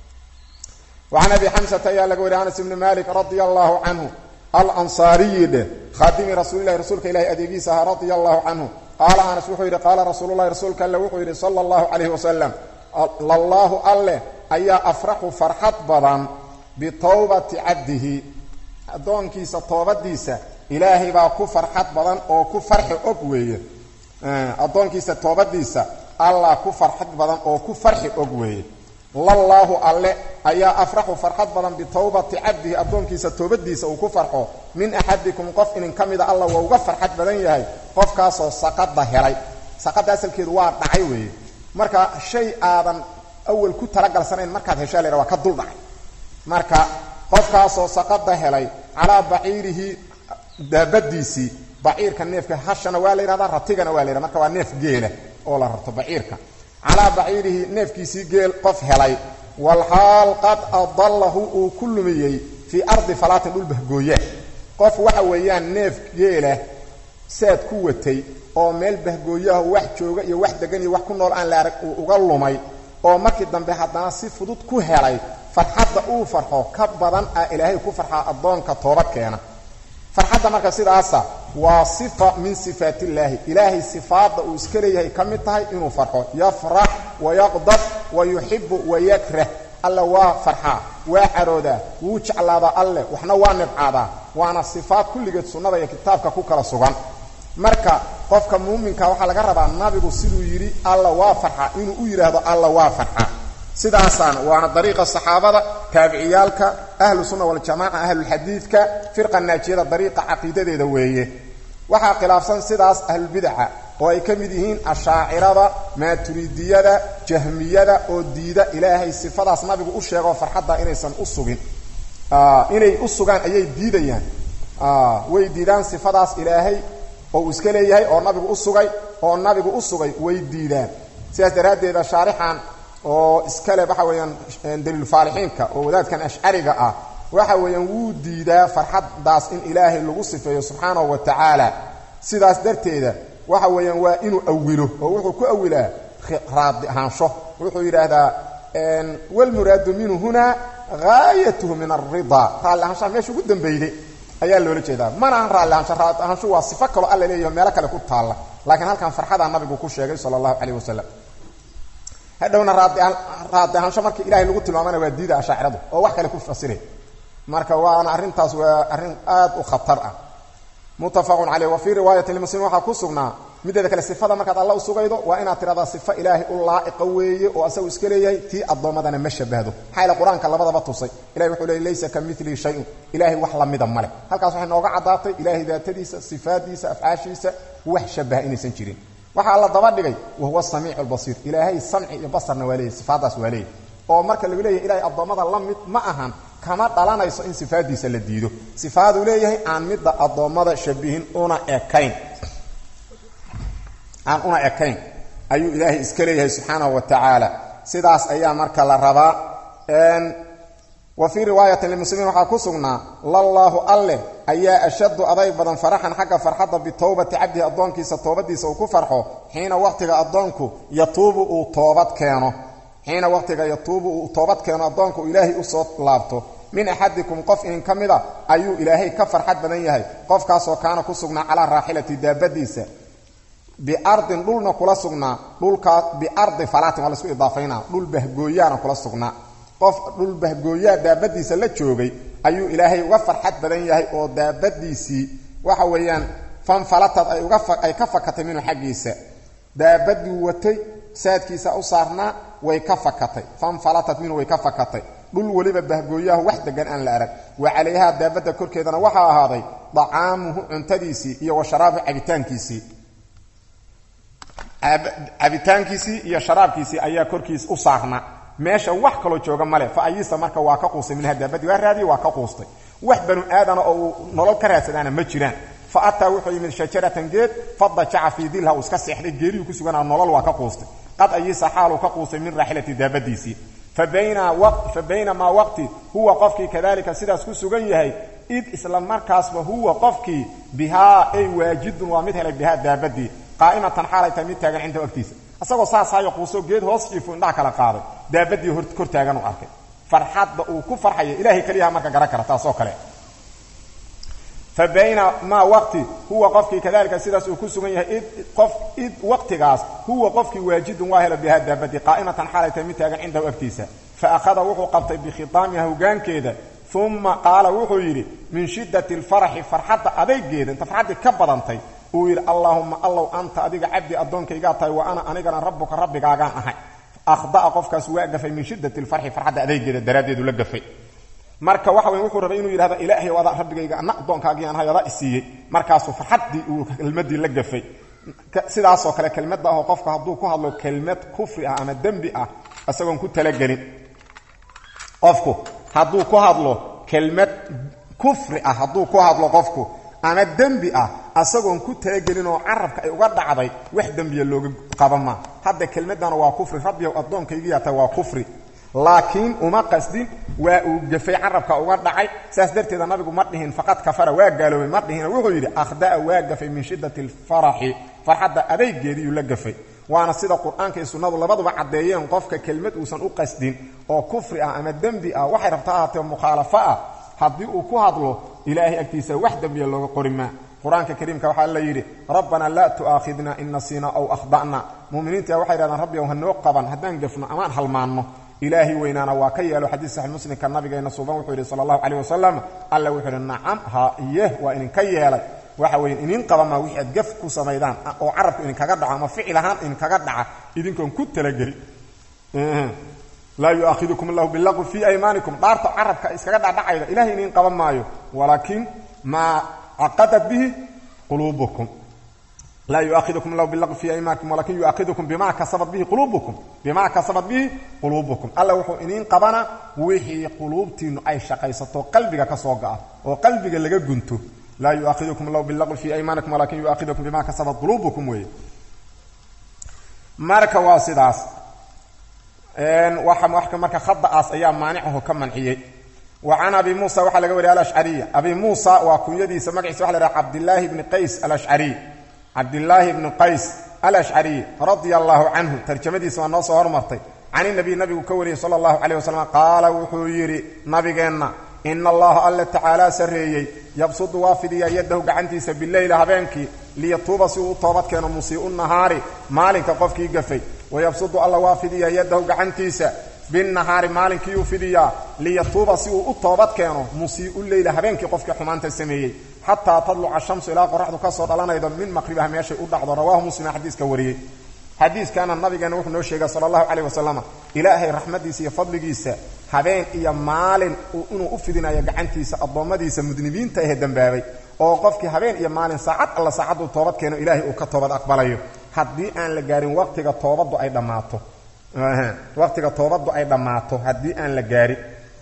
wacan abi xamsata ayaa laga wariy anas ibni malik radia allahu canhu alansaariyi dheh khaadimi rasuulilahi rasuulka ilahi adeegiisa ahaa radia allahu canhu qaala anas wuxuu yidhi qaala rasuululahi rasuulka alle wuxuu yidhi sala allahu calayhi wasalam lallaahu alleh ayaa afraxu farxad badan bitowbati cabdihi addoonkiisa toobadiisa ilaahay baa ku farxad badan oo ku farxi og weeye addoonkiisa toobadiisa allah ku farxad badan oo ku farxi og weeye lallaahu alle ayaa afraxu farxad badan bitowbati cabdihi addoonkiisa toobadiisa uu ku farxo min axadikum qof inin ka mida alla waa uga farxad badan yahay qofkaasoo saqada helay saqada asalkeedu waa dhacay weeye marka shay aadan awal ku talagalsanayn markaad heshaa laydha waa ka dul dhacay marka qofkaasoo saqada helay calaa baciirihi daabadiisii baciirka neefka hashana waa la yidhahdaa ratigana waa la yhahda marka waa neef geela oo la rarto baciirka calaa baciirihi neefkiisii geel qof helay walxaal qad adallahu uu ku lumiyey fii ardi falaatin dhul bahgooya qof waxa weeyaan neef geela saad ku watay oo meel bahgooyaha wax jooga iyo wax degan iyo wax ku nool aan la arag uu uga lumay oo markii dambe haddana si fudud ku helay farxadda uu farxo ka badan ah ilaahay ku farxaa addoonka toobad keena farxadda marka sidaasa waa sifa min sifaat illaahi ilaahay sifaadda uu iska leeyahay ka mid tahay inuu farxo yafrax wayaqdab wa yuxibu wayakrah alla waa farxaa waa caroodaa wuu jeclaadaa alleh waxna waa nibcaadaa waana sifaad kulligeed sunnada iyo kitaabka ku kala sugan marka qofka muuminka waxaa laga rabaa nabigu siduu yidhi alla waa farxa inuu u yidhaahdo alla waa farxa sidaasaana waana dariiqa saxaabada taabiciyaalka ahlu sunna waljamaca ahlulxadiidka firqa naajiyada dariiqa caqiidadeeda weeye waxaa khilaafsan sidaas ahlulbidaca oo ay ka mid yihiin ashaacirada maaturidiyada jahmiyada oo diida ilaahay sifadaas nabigu u sheegoo farxadda inaysan u sugin inay u sugaan ayay diidayaan way diidaan sifadaas ilaahay oo uu iska leeyahay oo nabigu u sugay oo nabigu u sugay way diidaan sidaas daraaddeeda shaarixan oo iskale waxa weeyaan daliilfaalixiinka oo wadaadkan ashcariga ah waxa weeyaan wuu diidaa farxaddaas in ilaahay lagu sifeeyo subxaanahu wa tacaala sidaas darteeda waxa weeyaan waa inuu awilo oo wuxuu ku awilaa raadi ahaansho wuxuu yidhaahdaa walmuraadu minhu hunaa gaayatuhu min alridaa raalli ahaanshaha meesha ugu dambeyday ayaa loola jeedaa mana ahan raalli ahaansho raalli ahaansho waa sifo kaloo alla leeyaho meelo kale ku taalla laakiin halkan farxadaa nabigu ku sheegay sala allahu calayh wasalam hadhowna raadi ahaansho markii ilahay lagu tilmaamana waa diida ashaaciradu oo wax kale ku fasira marka waana arrintaas waa arrin aad u khatar ah muttafaqun caleyh wa fii riwaayatin limuslim waxaa ku sugnaa mideeda kale sifada markaad alla u sugaydo waa inaad tiradaa sifo ilaahay u laa'iqa weeye oo asagu iska leeyahay tii addoommadana ma shabahdo maxaa yaele qur-aanka labadaba tusay ilahay wuxuu leey laysa ka milii shayun ilaahay wax lamida male halkaas waxay nooga caddaatay ilaahay daatadiisa sifaadiisa afcaashiisa wax shabaha inaysan jirin waxaa la daba dhigay wahuwa samiicu lbasiir ilaahay samci iyo basarna waa leeyahy sifaadaas waa leeyahy oo marka lagu leeyahay ilahay addoommada la mid ma ahan kama dhalanayso in sifaadiisa la diido sifaaduu leeyahay aan midda addoommada shabihin una ekayn aan una ekayn ayuu ilaahay iska leeyahay subxaanahu wa tacaala sidaas ayaa marka la rabaa wa fii riwaayatin limuslimiin waxaa ku sugnaa lallaahu alleh ayaa ashaddu adayg badan faraxan xagga farxadda bitowbati cabdihi addoonkiisa toobadiisa uu ku farxo xiina waqtiga addoonku yatuubu uu toobad keeno xiina waqtiga yatuubu uu toobad keeno addoonku ilaahay usoo laabto min axadikum qof inin ka mida ayuu ilaahay ka farxad badan yahay qofkaasoo kaana ku sugnaa calaa raaxilati daabadiisa biardin dhulna kula sugnaa dhulkaa biardi falaatin waa laisku idaafaynaa dhul bahgooyaana kula sugnaa qof dhul bahgooyaa daabadiisa la joogay ayuu ilaahay uga farxad badan yahay oo daabadiisii waxa weeyaan fanfalatad ay ka fakatay minhu xaggiisa daabaduu watay saadkiisa u saarnaa way ka fakatay fanfalatad minhu way ka fakatay dhul weliba bahgooyahu wax degan aan la arag wa calayhaa daabadda korkeedana waxaa ahaaday dacaamuhu cuntadiisii iyo wa sharaabuhu cabitaankiisii cabitaankiisii iyo sharaabkiisii ayaa korkiis u saarnaa meesha wax kaloo jooga male fa ayisa marka waa ka quustay minha daabadii waa raadiyey waa ka quustay wax banu aadana oo uu nolol ka raadsadaana ma jiraan fa ataa wuxuu yimid shajaratan geed fadajaca fii dilha uu iska seexday geeriyuu ku suganaa nolol waa ka quustay qad ayisa xaaluu ka quustay min raaxilati daabadiisii fa baynamaa waqti huwa qofkii kadalika sidaas ku sugan yahay id isla markaasba huwa qofkii bihaa ay waajidun waa mid helay bihaa daabadii qaa'imatan xaalay tahay mid taagan cindahu agtiisa asagoo saas hayo quusoo geed hoos jiifo indhaha kala qaaday daabadii kor taagan u arkay farxadda uu ku farxaya ilaahay keliyaha marka garan kara taasoo kale fa bayna maa waqti huwa qofkii kadalika sidaas uu ku sugan yahay id qof id waqtigaas huwa qofkii waajidun waa helo bihaa daabadii qaa'imatan xaalay tahay mid taagan cindahu agtiisa fa akhada wuxuu qabtay bikhitaamiha hogaankeeda uma qaala wuxuu yidhi min shiddati alfaraxi farxadda adaygeeda inta farxaddii ka badantay uu yidhi allaahumma allow anta adiga cabdi addoonkaygaa tahay wa ana anigana rabbuka rabbigaagaan ahay akhda'a qofkaas waa gafay min shiddati alfarxi farxadda adaygeeda daraaddeedu la gafay marka waxa weyn wuxuu rabay inuu yidhahdo ilaahay adaa rabbigayga ana addoonkaagiiaan ahay adaa isiiyey markaasuu farxaddii uu kelmaddii la gafay sidaasoo kale kelmadda ahoo qofka hadduu ku hadlo kelmad kufri ah ama dembi ah isagoon ku talagelin qofku hadduu ku hadlo kelmad kufri ah hadduu ku hadlo qofku ama dembi ah asagoon ku talagelin oo carabka ay uga dhacday wax dembiya looga qaba maa hadda kelmaddana waa kufri rabbiyow addoonkaygiyaa tahay waa kufri laakiin uma qasdin waa uu gafay carabka uga dhacay saas darteeda nabigu ma dhihin faqad kafara waa gaaloobay ma dhihin wuxuu yidhi akhda'a waa gafay min shiddati alfaraxi farxadda adaygeediiyuu la gafay waana sida qur-aanka iyo sunnadu labaduba caddeeyeen qofka kelmad uusan u qasdin oo kufri ah ama dembi ah waxay rabta ahaatee mukhaalafo ah haddii uu ku hadlo ilaahay agtiisa wax dembiya looga qori maa qur-aanka kariimka waxaa la yidhi rabbanaa laa tu'aakhidna in nasiina aw akhda'na mu'miniinta waxay dhahdaan rabbigow hanoo qaban haddaan gafno amaan halmaanno ilaahay weynaana waa ka yeelo xadiis saxi muslimka nabigeena suuban wuxuu yidhi sala allahu calayh wasalam alla wuxuu yidhi nacam ha iyeh waa idinka yeelay waxa weeye idin qabamaa wixii aad gaf ku samaydaan oo carabku idinkaga dhaco ama ficil ahaan idinkaga dhaca idinkoon ku talagelin laa yu'aakhidukum allahu bilaqwi fii aymaanikum dhaarta carabka iskaga dhacdhacayda ilahay idin qaban maayo walaakin maa caqadat bihi quluubukum laa yuaakhidukum allahu bilaqwi fii aymaanikum walakin yu'aakhidukum bima kasabat bihi quluubukum bima kasabat bihi quluubukum alla wuxuu idiin qabana wixii quluubtiinnu ay shaqaysato qalbiga ka soo ga'a oo qalbiga laga gunto laa yu'aakhidukum allahu bilaqwi fii aymaanikum walakin yu'aakhidukum bima kasabat quluubukum weeye marka waa sidaas waxa marka khada'aas ayaa maanicahu ka manciyey wa can abi muusa waxaa laga wariya alashcariya abi muusa waa kunyadiisa magaciisa waxa la haha cabdillaahi bni qays alashcariy cabdillaahi bni qays alashcariy radia allaahu canhu tarjamadiisa waa noo soo hormartay can inabiy nabigu ka wariyey sala allahu caleyh wasalam qaala wuxuu yidhi nabigeenna ina allaha alla tacaalaa sarreeyey yabsudu waa fidiyaa yadahu gacantiisa bileyla habeenkii liyatuuba si uu u toobad keeno musii'u nahaari maalinka qofkii gafay wayabsudu alla waa fidiyaa yadahu gacantiisa binnahaari maalinkiiuu fidiyaa liyatuuba si uu u toobad keeno musii'u leyla habeenkii qofkii xumaanta sameeyey xataa tadluca shamsu ilaa qoraxdu ka soo dhalanaydo min maqribaha meeshay u dhacdo rawaahu muslima xadiiska wariyey xadiiskaana nabigeenna wuxuu noo sheegay sala allahu caleyh wasalam ilaahay raxmaddiisa iyo fadligiisa habeen iyo maalin inuu u fidinayo gacantiisa addoommadiisa mudnibiinta ahe dembaabay oo qofkii habeen iyo maalin saacad alla saacaddu toobad keeno ilaahay uu ka toobad aqbalayo haddii aan la gaarin waqtiga toobaddu ay dhammaato waqtiga toobaddu ay dhammaato haddii aan la gaarin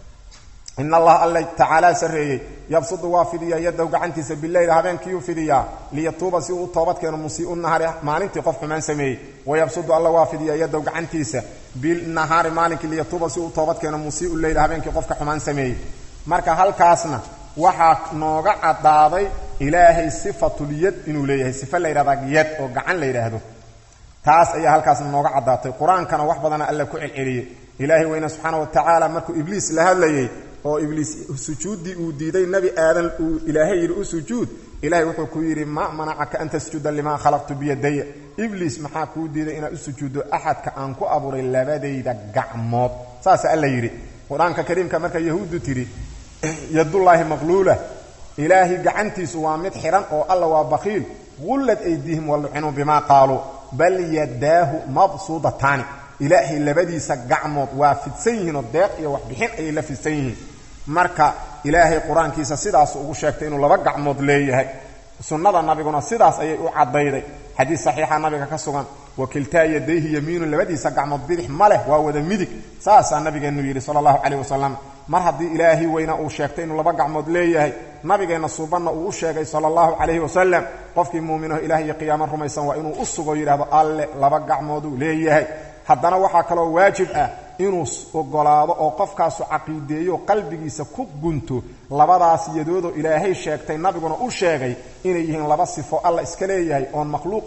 in allaha alla tacaalaa sarreeyey yabsudu waa fidiyaa yadahu gacantiisa bileyl habeenkiiuu fidiyaa liyatuuba si uu u toobad keeno musii'u nahaari maalintii qof xumaan sameeyey wayabsudu alla waa fidiyaa yadahu gacantiisa bilnahaari maalinkii liyatuuba si uu toobad keeno musii'u leyl habeenkii qofka xumaan sameeyey marka halkaasna waxaa nooga caddaaday ilaahay sifatulyad inuu leeyahay sifa la yidhahdaa yad oo gacan la yidhaahdo taas ayaa halkaasna nooga caddaatay qur-aankana wax badana alla ku celceliyey ilaahay weyne subxaana wa tacaala markuu ibliis la hadlayey oo ibliis sujuuddii uu diiday nebi aadan uu ilaahay yidhi u sujuud ilaahay wuxuu ku yidhi ma manacaka an tasjuda limaa khalaqtu biyadaya ibliis maxaa kuu diiday inaad u sujuuddo axadka aan ku abuuray labadayda gacmood saasa alla yidhi qur-aanka kariimka marka yahuuddu tidhi yadullaahi maqluula ilaahay gacantiisu waa mid xidhan oo alla waa bakiil qullad aydiihim walucinuu bimaa qaaluu bal yadaahu mabsuudataani ilaahay labadiisa gacmood waa fidsan yihiinoo deeq iyo waxbixin ayay la fidsan yihiin marka ilaahay qur-aankiisa sidaasu ugu sheegtay inuu laba gacmood leeyahay sunnada nabiguna sidaas ayay u caddayday xadiis saxiixa nabiga ka sugan wakiltaa yadayhi yamiinun labadiisa gacmood bidix ma leh waa wada midig saasaa nabigeennu yidhi sala allahu caleyh wasalam mar haddii ilaahay weyna uu sheegtay inuu laba gacmood leeyahay nabigeenna suubanna uu u sheegay sala allahu calayhi wasalam qofkii muuminaho ilaah iyo qiyaamo rumaysan waa inuu u sugo yidhahdo alle laba gacmooduu leeyahay haddana waxaa kaloo waajib ah inuu ogolaado oo qofkaasu caqiideeyo qalbigiisa ku gunto labadaas yadoodoo ilaahay sheegtay nabiguna u sheegay inay yihiin laba sifo alla iska leeyahay oon makhluuqa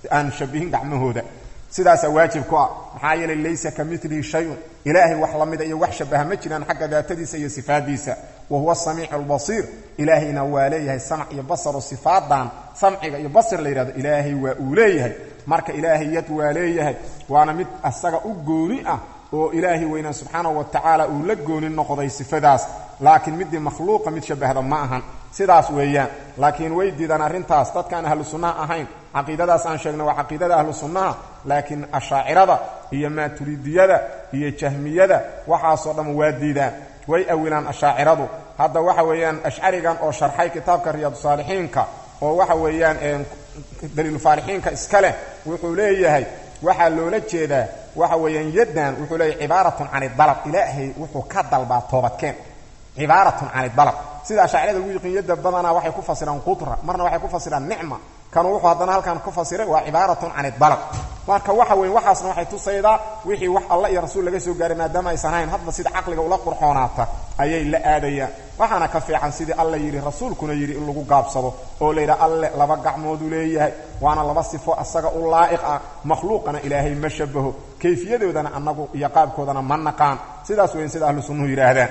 aan shabihin gacmahooda sidaasaa waajib ku ah maxaa yeelay laysa ka milihi shayun ilaahay wax la mida iyo wax shabaha ma jiraan xagga daatadiisa iyo sifaadiisa wa huwa asamiicu albasiir ilaahayna waa leeyahay samc iyo basaro sifaadan samciga iyo basir la yidhahdo ilaahay waa uu leeyahay marka ilaahay yad waa leeyahay waana mid asaga u gooni ah oo ilaahay weynaa subxaanahu wa tacaala uu la gooni noqday sifadaas laakiin midii makhluuqa mid shabahda ma ahan sidaas weeyaan laakiin way diidaan arrintaas dadkaan ahlu sunnaha ahayn caqiidadaas aan sheegnay waa caqiidada ahlu sunnaha laakiin ashaacirada iyo maaturidiyada iyo jahmiyada waxaasoo dhan waa diidaan way awilaan ashaaciradu hadda waxa weeyaan ashcarigan oo sharxay kitaabka riyaadsaalixiinka oo waxa weeyaan daliilufaalixiinka iska leh wuxuu leeyahay waxaa loola jeedaa waxa weeyaan yaddan wuxuu leeyahay cibaaratun can idalab ilaahay wuxuu ka dalbaa toobadkeen cibaaratun can idalab sida ashaacirada lagu yiqiin yadda badanaa waxay ku fasiraan qudra marna waxay ku fasiraan nicma kanu wuxuu haddana halkan ku fasiray waa cibaaratun can idalab marka waxa weyn waxaasna waxay tusaydaa wixii wax alla iyo rasuul laga soo gaaray maadaama aysan hayn hadba sida caqliga ula qurxoonaata ayay la aadayaan waxaana ka fiican sidii alla yidhi rasuulkuna yidhi in lagu gaabsado oo la yidhaha alle laba gacmooduu leeyahay waana laba sifo asaga u laa'iq ah makhluuqana ilaahay ma shabaho kayfiyadoodana annagu iyo qaabkoodana ma naqaan sidaas weyn sida ahlu sunnuhu yidhaahdaan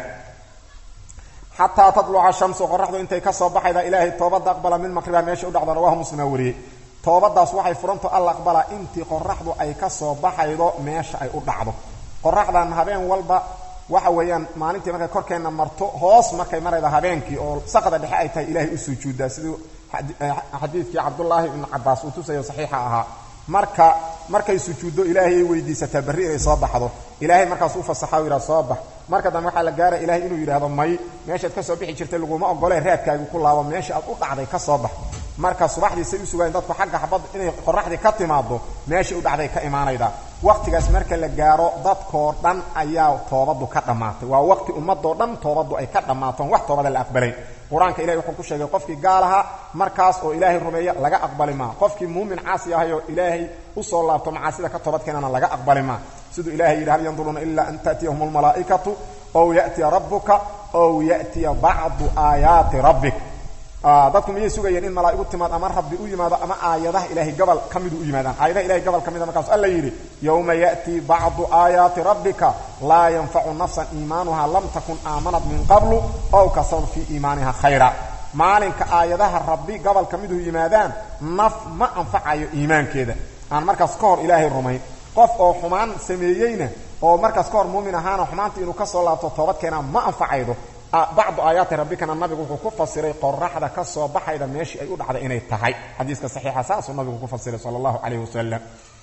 xataa tatluca shamsu qoraxdu intay ka soo baxayda ilaahay toobadda aqbala min maqriba meesha u dhacdo rawahu muslima wariyey toobadaas waxay furanto alla aqbalaa intii qoraxdu ay ka soo baxaydo meesha ay u dhacdo qoraxdan habeen walba waxa weeyaan maalintii markay korkeenna marto hoos markay marayda habeenkii oo saqda dhexe ay tahay ilaahay u sujuuddaa siduu xadiidkii cabdullaahi ibnu cabaas uu tusayo saxiixa ahaa marka markay sujuuddo ilaahay ay weydiisataa berri inay soo baxdo ilaahay markaas u fasaxa u yidhaha soo bax marka dambe waxaa la gaara ilaahay inuu yidhaahdo may meeshaad ka soo bixi jirtay laguma ogolee raadkaagi ku laabo meesha aad u dhacday ka soo bax marka subaxdii say u sugaayeen dadku xagga xabad inay qoraxdii ka timaado meesha u dhacday ka imaanayda wakhtigaas marka la gaaro dadkoo dhan ayaa toobaddu ka dhammaatay waa waqti ummadoo dhan toobaddu ay ka dhammaaton wax toobada la aqbalayn qur-aanka ilahay wuxuu ku sheegay qofkii gaal ahaa markaas oo ilaahay rumeeya laga aqbali maa qofkii muumin caasi ahayoo ilaahay u soo laabto macaasida ka toobadkeenana laga aqbali maa siduu ilahay yidhi hal yanduruuna ilaa an ta'tiyahum almalaa'ikatu ow ya'tiya rabbuka ow ya'tiya bacdu aayaati rabbik dadku miyay sugayeen in malaa'igu timaad ama rabbi u yimaado ama aayadaha ilaahay gobol ka midu u yimaadaan aayadaha ilahay gobol ka mida markaasu alla yidhi yowma ya'tii bacdu aayaati rabbika laa yanfacu nafsan iimaanuha lam takun aamanat min qablu ow kasabat fii iimaaniha khayra maalinka aayadaha rabbi gobol ka midu yimaadaan naf ma anfacayo iimaankeeda aan markaas ka hor ilaahay rumayn qof oo xumaan sameeyeyna oo markaas ka hor muumin ahaana xumaanta inuu ka soo laabto toobadkeena ma anfacaydo bacdu aayaati rabbikana nabigu wuxuu ku fasiray qoraxda ka soo baxayda meeshii ay u dhacday inay tahay xadiiska saxiixa saasuu nabigu ku fasiray sala allahu calayh wasalam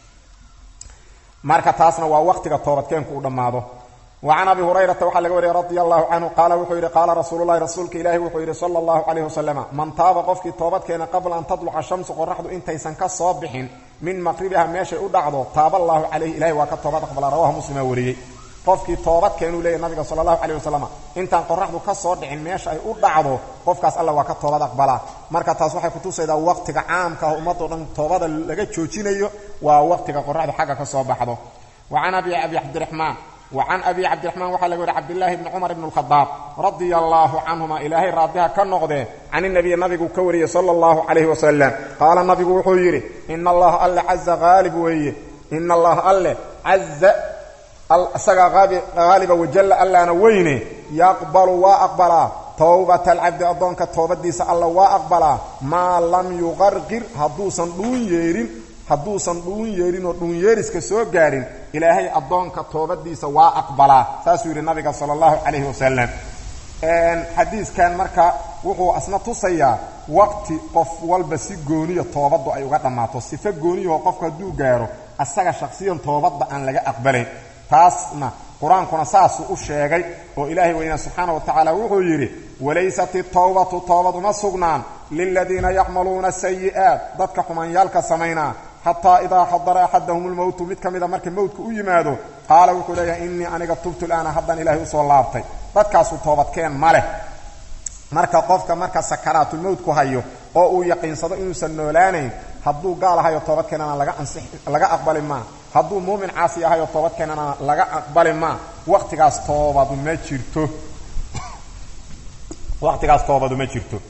marka taasna waa waqtiga toobadkeenku u dhammaado wa can abi hurayrata waxaa laga wariyay radia allahu canhu qaala wuxuu yidhi qaala rasuululahi rasuulka ilaahi wuxuu yidhi sala allahu calayh wasalama man taaba qofkii toobadkeena qabla an tadluca shamsu qoraxdu intaysan ka soo bixin min maqribiha meeshay u dhacdo taaba allahu calayhi ilahi waa ka toobad aqbala rawahu muslima wariyey qofkii toobadkeenuu leeyahy nabiga sala allahu calayh wasalam intaan qoraxdu ka soo dhicin meesha ay u dhacdo qofkaas alla waa ka toobad aqbalaa marka taas waxay kutusaydaa waqtiga caamka ah ummadoo dhan toobada laga joojinayo waa waqtiga qoraxdu xagga ka soo baxdo wa can abi abi cabdiraxmaan wa can abi cabdiraxmaan waxaa laga wariy cabdillaahi bni cumar ibn alkhadaab radia allaahu canhuma ilaahay raadiha ka noqdee can inabiyi nabigu ka wariyey sala allahu calayhi wasalam qaala nabigu wuxuu yidhi ina allaha alle caza haalib weeye ina allaha alle caza isagaa haaliba wajalla allaana weyne yaqbalu waa aqbalaa towbata alcabdi addoonka toobadiisa alla waa aqbalaa maa lam yuqarqir hadduusan dhuun yeerin hadduusan dhuun yeerinoo dhuunyeeriska soo gaarin ilaahay addoonka toobadiisa waa aqbalaa saasuu yidhi nabiga sala allahu calayhi wasalam xadiiskan marka wuxuu asna tusayaa waqti qof walba si gooniya toobaddu ay uga dhammaato sifo gooniyahoo qofku hadduu gaaro asaga shakhsiyan toobadda aan laga aqbalayn taasna qur-aankuna saasuu u sheegay oo ilaahay weynaa subxaana wa tacaala wuxuu yidhi walaysat itawbatu toobad uma sugnaan liladiina yacmaluuna sayi'aat dadka xumaanyaalka samaynaa xataa idaa xadara axadahum lmowtu mid ka mida marka mowtka u yimaado qaala wuxuu leeyahay innii aniga tubtu laana haddaan ilaahay usoo laabtay dadkaasu toobadkeen ma leh marka qofka marka sakaraatulmowtku hayo oo uu yaqiinsado inuusan noolaanayn hadduu gaal ahayo toobadkeenana laga ansix laga aqbali maa hadduu muumin caasi ahayo toobadkeenana laga aqbali maa waqtigaas toobadu ma jirto waqtigaas toobadu ma jirto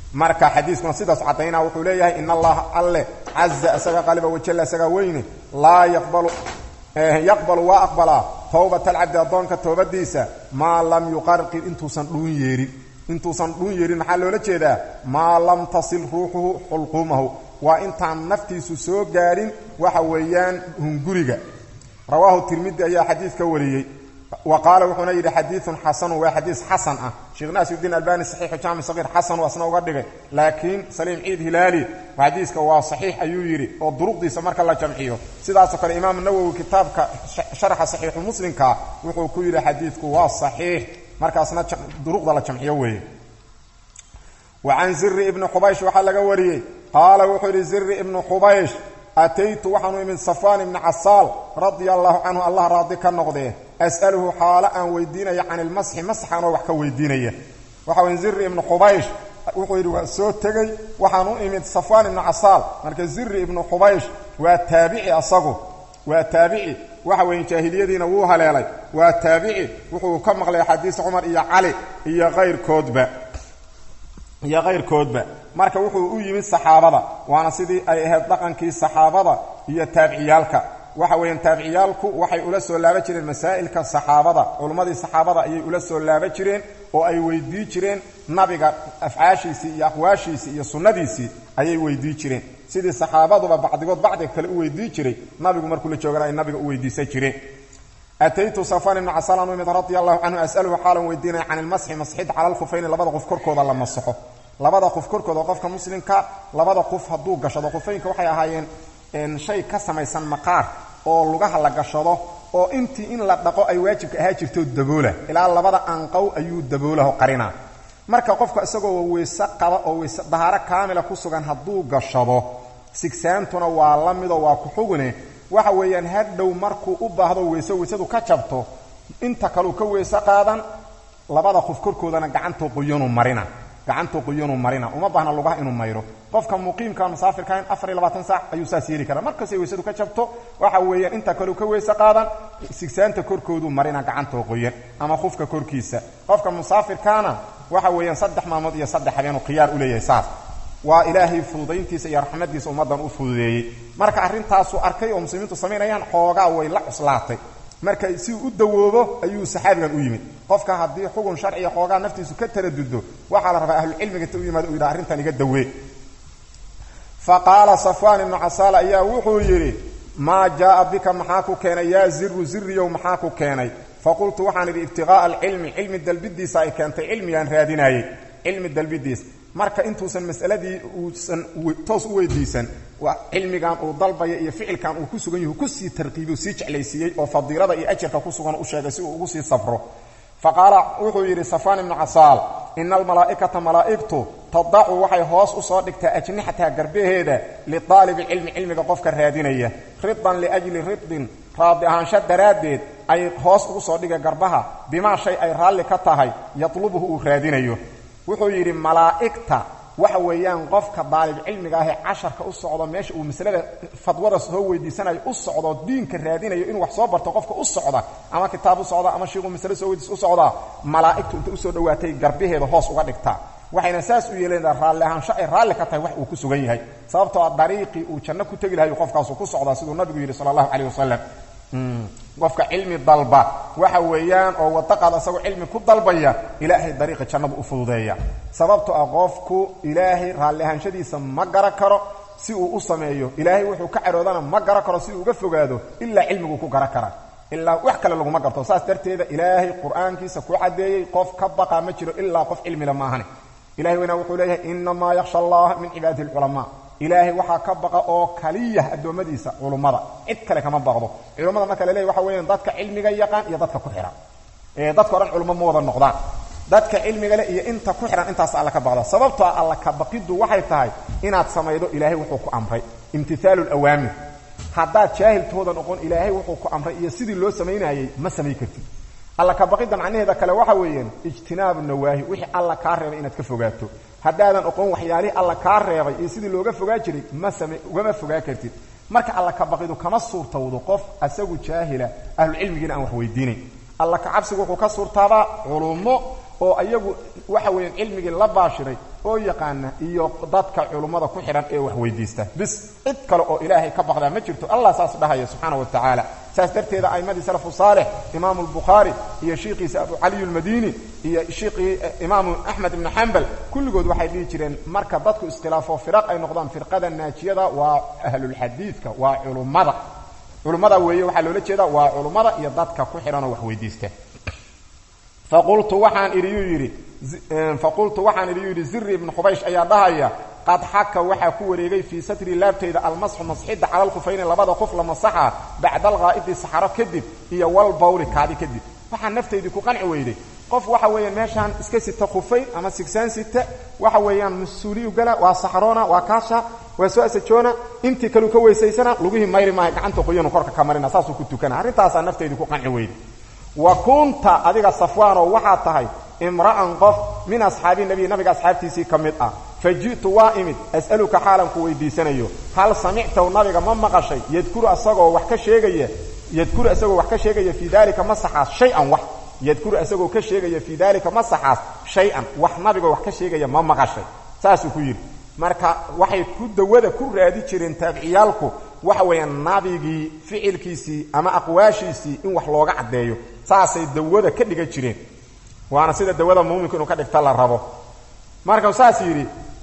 marka xadiiskuna sidaas caddaynaa wuxuu leeyahay in allaha alle caza isaga qaliba wajalla isagaa weyne laa yaqbalu yaqbalu waa aqbalaa towbata alcabdi addoonka toobadiisa maa lam yuqarqir intuusan dhuun yeerin intuusan dhuun yeerin maxaa loola jeedaa maa lam tasil ruuxuhu xulquumahu waa intaan naftiisu soo gaadhin waxa weeyaan hunguriga rawaahu tirmidi ayaa xadiid ka wariyey wa qaala wuxuuna yidhi xadiiun xasanu waa xadiis xasan ah sheekh naasirudiin albani saxiixu jaami saqiir xasan asna uga dhigay laakiin saliim ciid hilaali xadiiska waa saxiix ayuu yidhi oo duruqdiisa marka la jamciyo sidaasoo kale imaamu nawowi kitaabka sharaxa saxiixu muslimka wuxuu ku yidhi xadiidku waa saxiix markaasna duruqda la jamciyo weeye wa can ziri ibni xubaysh waxaa laga wariyey qaala wuxuu yidhi ziri ibnu xubaysh ataytu waxaanu imid safaan ibni casaal radia allahu canhu allah raadi ka noqdee as'aluhu xaalo aan weydiinaya can ilmasxi masxanoo wax ka weydiinaya waxa weye ziri ibnu xubaysh wuxuu yidhi waa soo tegey waxaan u imid safaan ibnu casaal marka ziri ibnu xubaysh waa taabici asagu waa taabici waxa weeye jaahiliyadiina wuu haleelay waa taabici wuxuu ka maqlay xadiis cumar iyo cali iyo kayrkoodba iyo kayrkoodba marka wuxuu u yimid saxaabada waana sidii ay ahayd dhaqankii saxaabada iyo taabiciyaalka waxa weeyaan taabiciyaalku waxay ula soo laaba jireen masaa'ilka saxaabada culummadii saxaabada ayay ula soo laaba jireen oo ay weydii jireen nabiga afcaashiisii iyo aqwaashiisii iyo sunnadiisii ayay weydii jireen sidii saxaabaduba bacdigood bacdiga kale u weydii jiray nabigu markuu la joogana ay nabiga u weydiisan jireen ataytu safan ibnu casalan u imid radia allahu canhu as'aluhu xaalan weydiinaya can ilmasxi masxid cala alkhufayni labada qof korkooda la masaxo labada qof korkooda qofka muslimka labada qof hadduu gashado khufeynka waxay ahaayeen shay ka samaysan maqaar oo lugaha la gashado oo intii in la dhaqo ay waajibka ahaa jirto daboola ilaa labada anqow ayuu daboolaho qarinaa marka qofka isagoo weyse qaba oo weyse dahaaro kaamila ku sugan hadduu gashado sigsaantuna waa la midoo waa ku xugune waxa weeyaan hadhow markuu u baahdo weyse weysadu ka jabto inta kaleu ka weyse qaadan labada qof korkoodana gacantuu quyanu marina gacantuu quyanu marina uma baahna lugaha inuu mayro qofka muqiimka musaafirkain afar iyo labaatan saac ayuu saas yeeli karaa markastay weysadu ka jabto waxa weeyaan inta kaleu ka weyse qaadan sigsaanta korkoodu marina gacantoo qoyan ama qufka korkiisa qofka musaafirkaana waxa weeyaan saddex maalmood iyo saddex habeenuu khiyaar u leeyahay saas waa ilaahay fududayntiisa iyo raxmadiisa ummaddan u fududeeyey marka arrintaasuu arkay oo muslimiintu samaynayaan xoogaa way la cuslaatay marka si uu u dawoobo ayuu saxaabigan u yimid qofka haddii xugun sharciga xoogaa naftiisu ka taradudo waxaa la rabaa ahlucilmiga ta u yimaado u yidhaha arrintan iga dawee fa qaala safwaan ibnu casaal ayaa wuxuu yidhi maa jaaa bika maxaa ku keenay yaa ziru ziriyow maxaa ku keenay faqultu waxaan idhi ibtiqaa'a alcilmi cilmi dalbidiisa ay keentay cilmigaan raadinaayey cilmi dalbidiis marka intuusan masaladii uusan toos u weydiisan cilmigan uu dalbaya iyo ficilkan uu ku sugan yahu kusii tarqiibiy sii jeclaysiiyey oo fadiilada iyo ajarka ku sugan u sheegay si uu ugu sii safro fa qaala wuxuu yidhi safaan ibnu casaal ina almalaa'ikata malaa'igtu tadacu waxay hoos u soo dhigtaa ajnixataha garbaheeda liaalibi cilmi cilmiga qofka raadinaya ridan liajli ridin raadi ahaansho daraaddeed ay hoos ugu soo dhiga garbaha bimaa shay ay raalli ka tahay yatlubuhu uu raadinayo wuxuu yidhi malaa'igta waxa weeyaan qofka daalib cilmiga ahee casharka u socdo meesha uu masalada fadwada soo weydiisanayo u socdo diinka raadinayo inuu wax soo barto qofka u socda ama kitaab u socda ama shiiquu masale soo weydiis u socdaa malaa'igtu inta usoo dhowaatay garbaheeda hoos uga dhigtaa waxayna saas u yeelaydaa raalli ahaansho ay raalli ka tahay wax uu ku sugan yahay sababtoo a dariiqii uu janno ku tegi lahayu qofkaasu ku socdaa siduu nabigu yidhi sala allahu calayh wasalam qofka cilmi dalba waxa weeyaan oo wadaqaad asagoo cilmi ku dalbaya ilaahay dariiqa jannadu u fududeeya sababto ah qofku ilaahay raalli ahaanshadiisa ma gara karo si uu u sameeyo ilaahay wuxuu ka caroodana ma gara karo si uu uga fogaado ilaa cilmiguu ku gara kara ilaa wax kale laguma garto saas darteeda ilaahay qur-aankiisa ku caddeeyey qof ka baqa ma jiro ilaa qof cilmila maahane ilahay weynaa wuxuu leeyahay inamaa yakhsha allaha min cibaadihi alculamaa ilaahay waxaa ka baqa oo kaliya addoommadiisa culummada cid kale kama baqdo culummada marka la leeyahy waxa weeyaan dadka cilmiga yaqaan iyo dadka ku xihan ee dadka o dhan culummo ma wada noqdaan dadka cilmiga le iyo inta ku xihan intaas alla ka baqda sababtoo a alla ka baqiddu waxay tahay inaad samaydo ilaahay wuxuu ku amray imtihaalu lawaamir haddaad jaahiltooda noqon ilaahay wuxuu ku amray iyo sidii loo samaynayey ma samay kartid alla ka baqidda macnaheeda kale waxa weeyaan ijtinaabu nawaahi wixii alla kaa reebay inaad ka fogaato haddaadan oqon waxyaalihii alla kaa reebay iyo sidii looga fogaa jiray ma same ugama fogaa kartid marka alla ka baqidu kama suurtowdo qof asagu jaahila ahlucilmigiina aan wax weydiinayn alla ka cabsigu wuxuu ka suurtaabaa culummo oo ayagu waxa weeyaan cilmigii la baashiray oo yaqaana iyo dadka culummada ku xidhan ee wax weydiista bis cid kale oo ilaahay ka baqdaa ma jirto allah saas dhahaya subxaana wa tacaala saas darteeda a'imadii salafu saalix imaamu albukhaari iyo shiikhiisa abu caliy almadini iyo shiikhii imaamu axmed ibnu xambal kulligood waxay dhihi jireen marka dadku iskhilaafo firaq ay noqdaan firqada naajiyada waa ahlulxadiidka waa culummada culummada weeye waxaa loola jeedaa waa culummada iyo dadka ku xidhanoo wax weydiista faqultu waxaan idiyuu yidhi faqultu waxaan idiyuu yidhi ziri ibnu khubaysh ayaa dhahaya qad xaka waxaa ku wareegay fii satri laabtayda almasxu masxidda cala alkhufayni labada qof la masaxa bacda alghaa'idi saxaro kadib iyo walbawli kaadi kadib waxaa naftaydii ku qanci weyday qof waxa weeyaan meeshaan iska sita khufayn ama sigsaan sita waxa weeyaan mas-uuliyu gala waa saxroona waa kaasha waa soo asajoona intii kaleu ka weysaysana lugihii mayri maaha gacanta qoyanu korka ka marina saasuu ku tukana arrintaasaa naftaydii ku qanci weyday wa kunta adiga safwaanoo waxaa tahay imra'an qof min asxaabi nabiy nabiga asxaabtiisii ka mid ah fa ji'tu waa imid as'aluka xaalan ku weydiisanayo hal samictahu nabiga ma maqashay yadkuru asagoo wax ka sheegaya yadkuru isagoo wax ka sheegaya fii daalika masaxaas shay-an wax yadkuru isagoo ka sheegaya fii daalika masaxaas shay-an wax nabigoo wax ka sheegaya ma maqashay saasuu ku yidhi marka waxay ku dawada ku raadi jireen taabiciyaalku waxa weeyaan nabigii ficilkiisii ama aqwaashiisii in wax looga caddeeyo saasay dawada ka dhigan jireen waana sida dawada muuminku inuu ka dhigta la rabo markau saas yidhi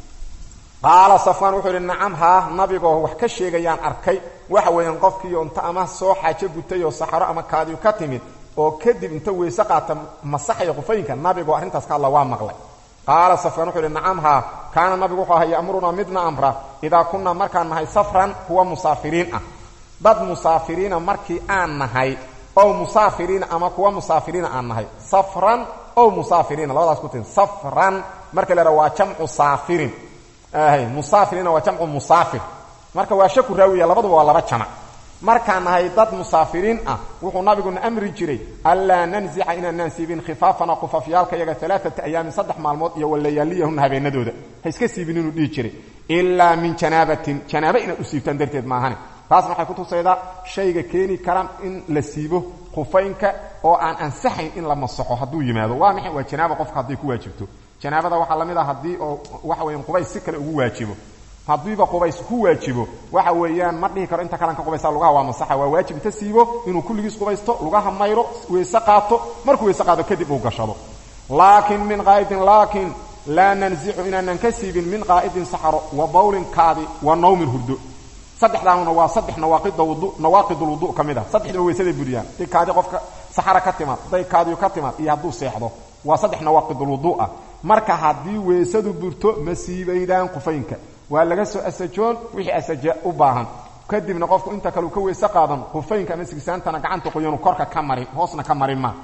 qaala safwaan wuxuu yidhi nacam haa nabigoo wax ka sheegayaan arkay waxa weeyaan qofkiiyo inta ama soo xaajo gutay oo saxaro ama kaadiyu ka timid oo kadib inta weyse qaata masaxaya qufayinka nabigoo arrintaas ka hadla waa maqlay qaala safwaan wuxuu yidhi nacam haa kaana nabigu wuxuu ahaa ya'murunaa midna amra idaa kunnaa markaan nahay safran kuwa musaafiriin ah dad musaafiriina markii aan nahay ow musaafiriina ama kuwa musaafiriina aan nahay safran ow musaafiriina labadaas ku tin safran marka la yidhaha waa jamcu saafirin musaafiriina waa jamcu musaafir marka waa shaku raawiya labaduba waa laba jamac markaan nahay dad musaafiriin ah wuxuu nabiguna amri jiray anlaa nanzica inaanaan siibin khifaafana qufafyaalka yaga alaaata ayaamin saddex maalmood iyo walayaaliyahunna habeenadooda ha iska siibin inuu dhihi jiray ilaa min janaabatin janaaba inaad u siibtaan darteed maahane taasna waxay kutusaydaa shayga keeni kara in la siibo khufaynka oo aan ansaxayn in la masaxo hadduu yimaado waa maxay waa janaaba qofka hadday ku waajibto janaabada waxaa la mid ah haddii oo waxa weeyaan qubays si kale ugu waajibo haddiiba qubays ku waajibo waxa weeyaan ma dhihi karo inta kalan ka qubaysaa lugaha waa masaxa waa waajib inta siibo inuu kulligiis qubaysto lugaha mayro weyse qaato markuu weyse qaado kadib uu gashado laakiin min qaa'idin laakiin laa nanzicu inaanan ka siibin min qaa'idin saxaro wa bawlin kaadi wa nawmin hurdo saddexdaanuna waa saddex nawaaqida wudu nawaaqidul wudu ka mid ah saddexdaba weysaday buriyaan haday kaadi qofka saxara ka timaad hadday kaadiyu ka timaad iyo hadduu seexdo waa saddex nawaaqidul wudu ah marka haddii weysadu burto ma siibaydaan qufaynka waa laga soo asajoon wixii asaja u baahan kadibna qofku inta kaleu ka weyse qaadan qufaynka ama sigsaantana gacanta qoyanu korka ka marin hoosna ka marin ma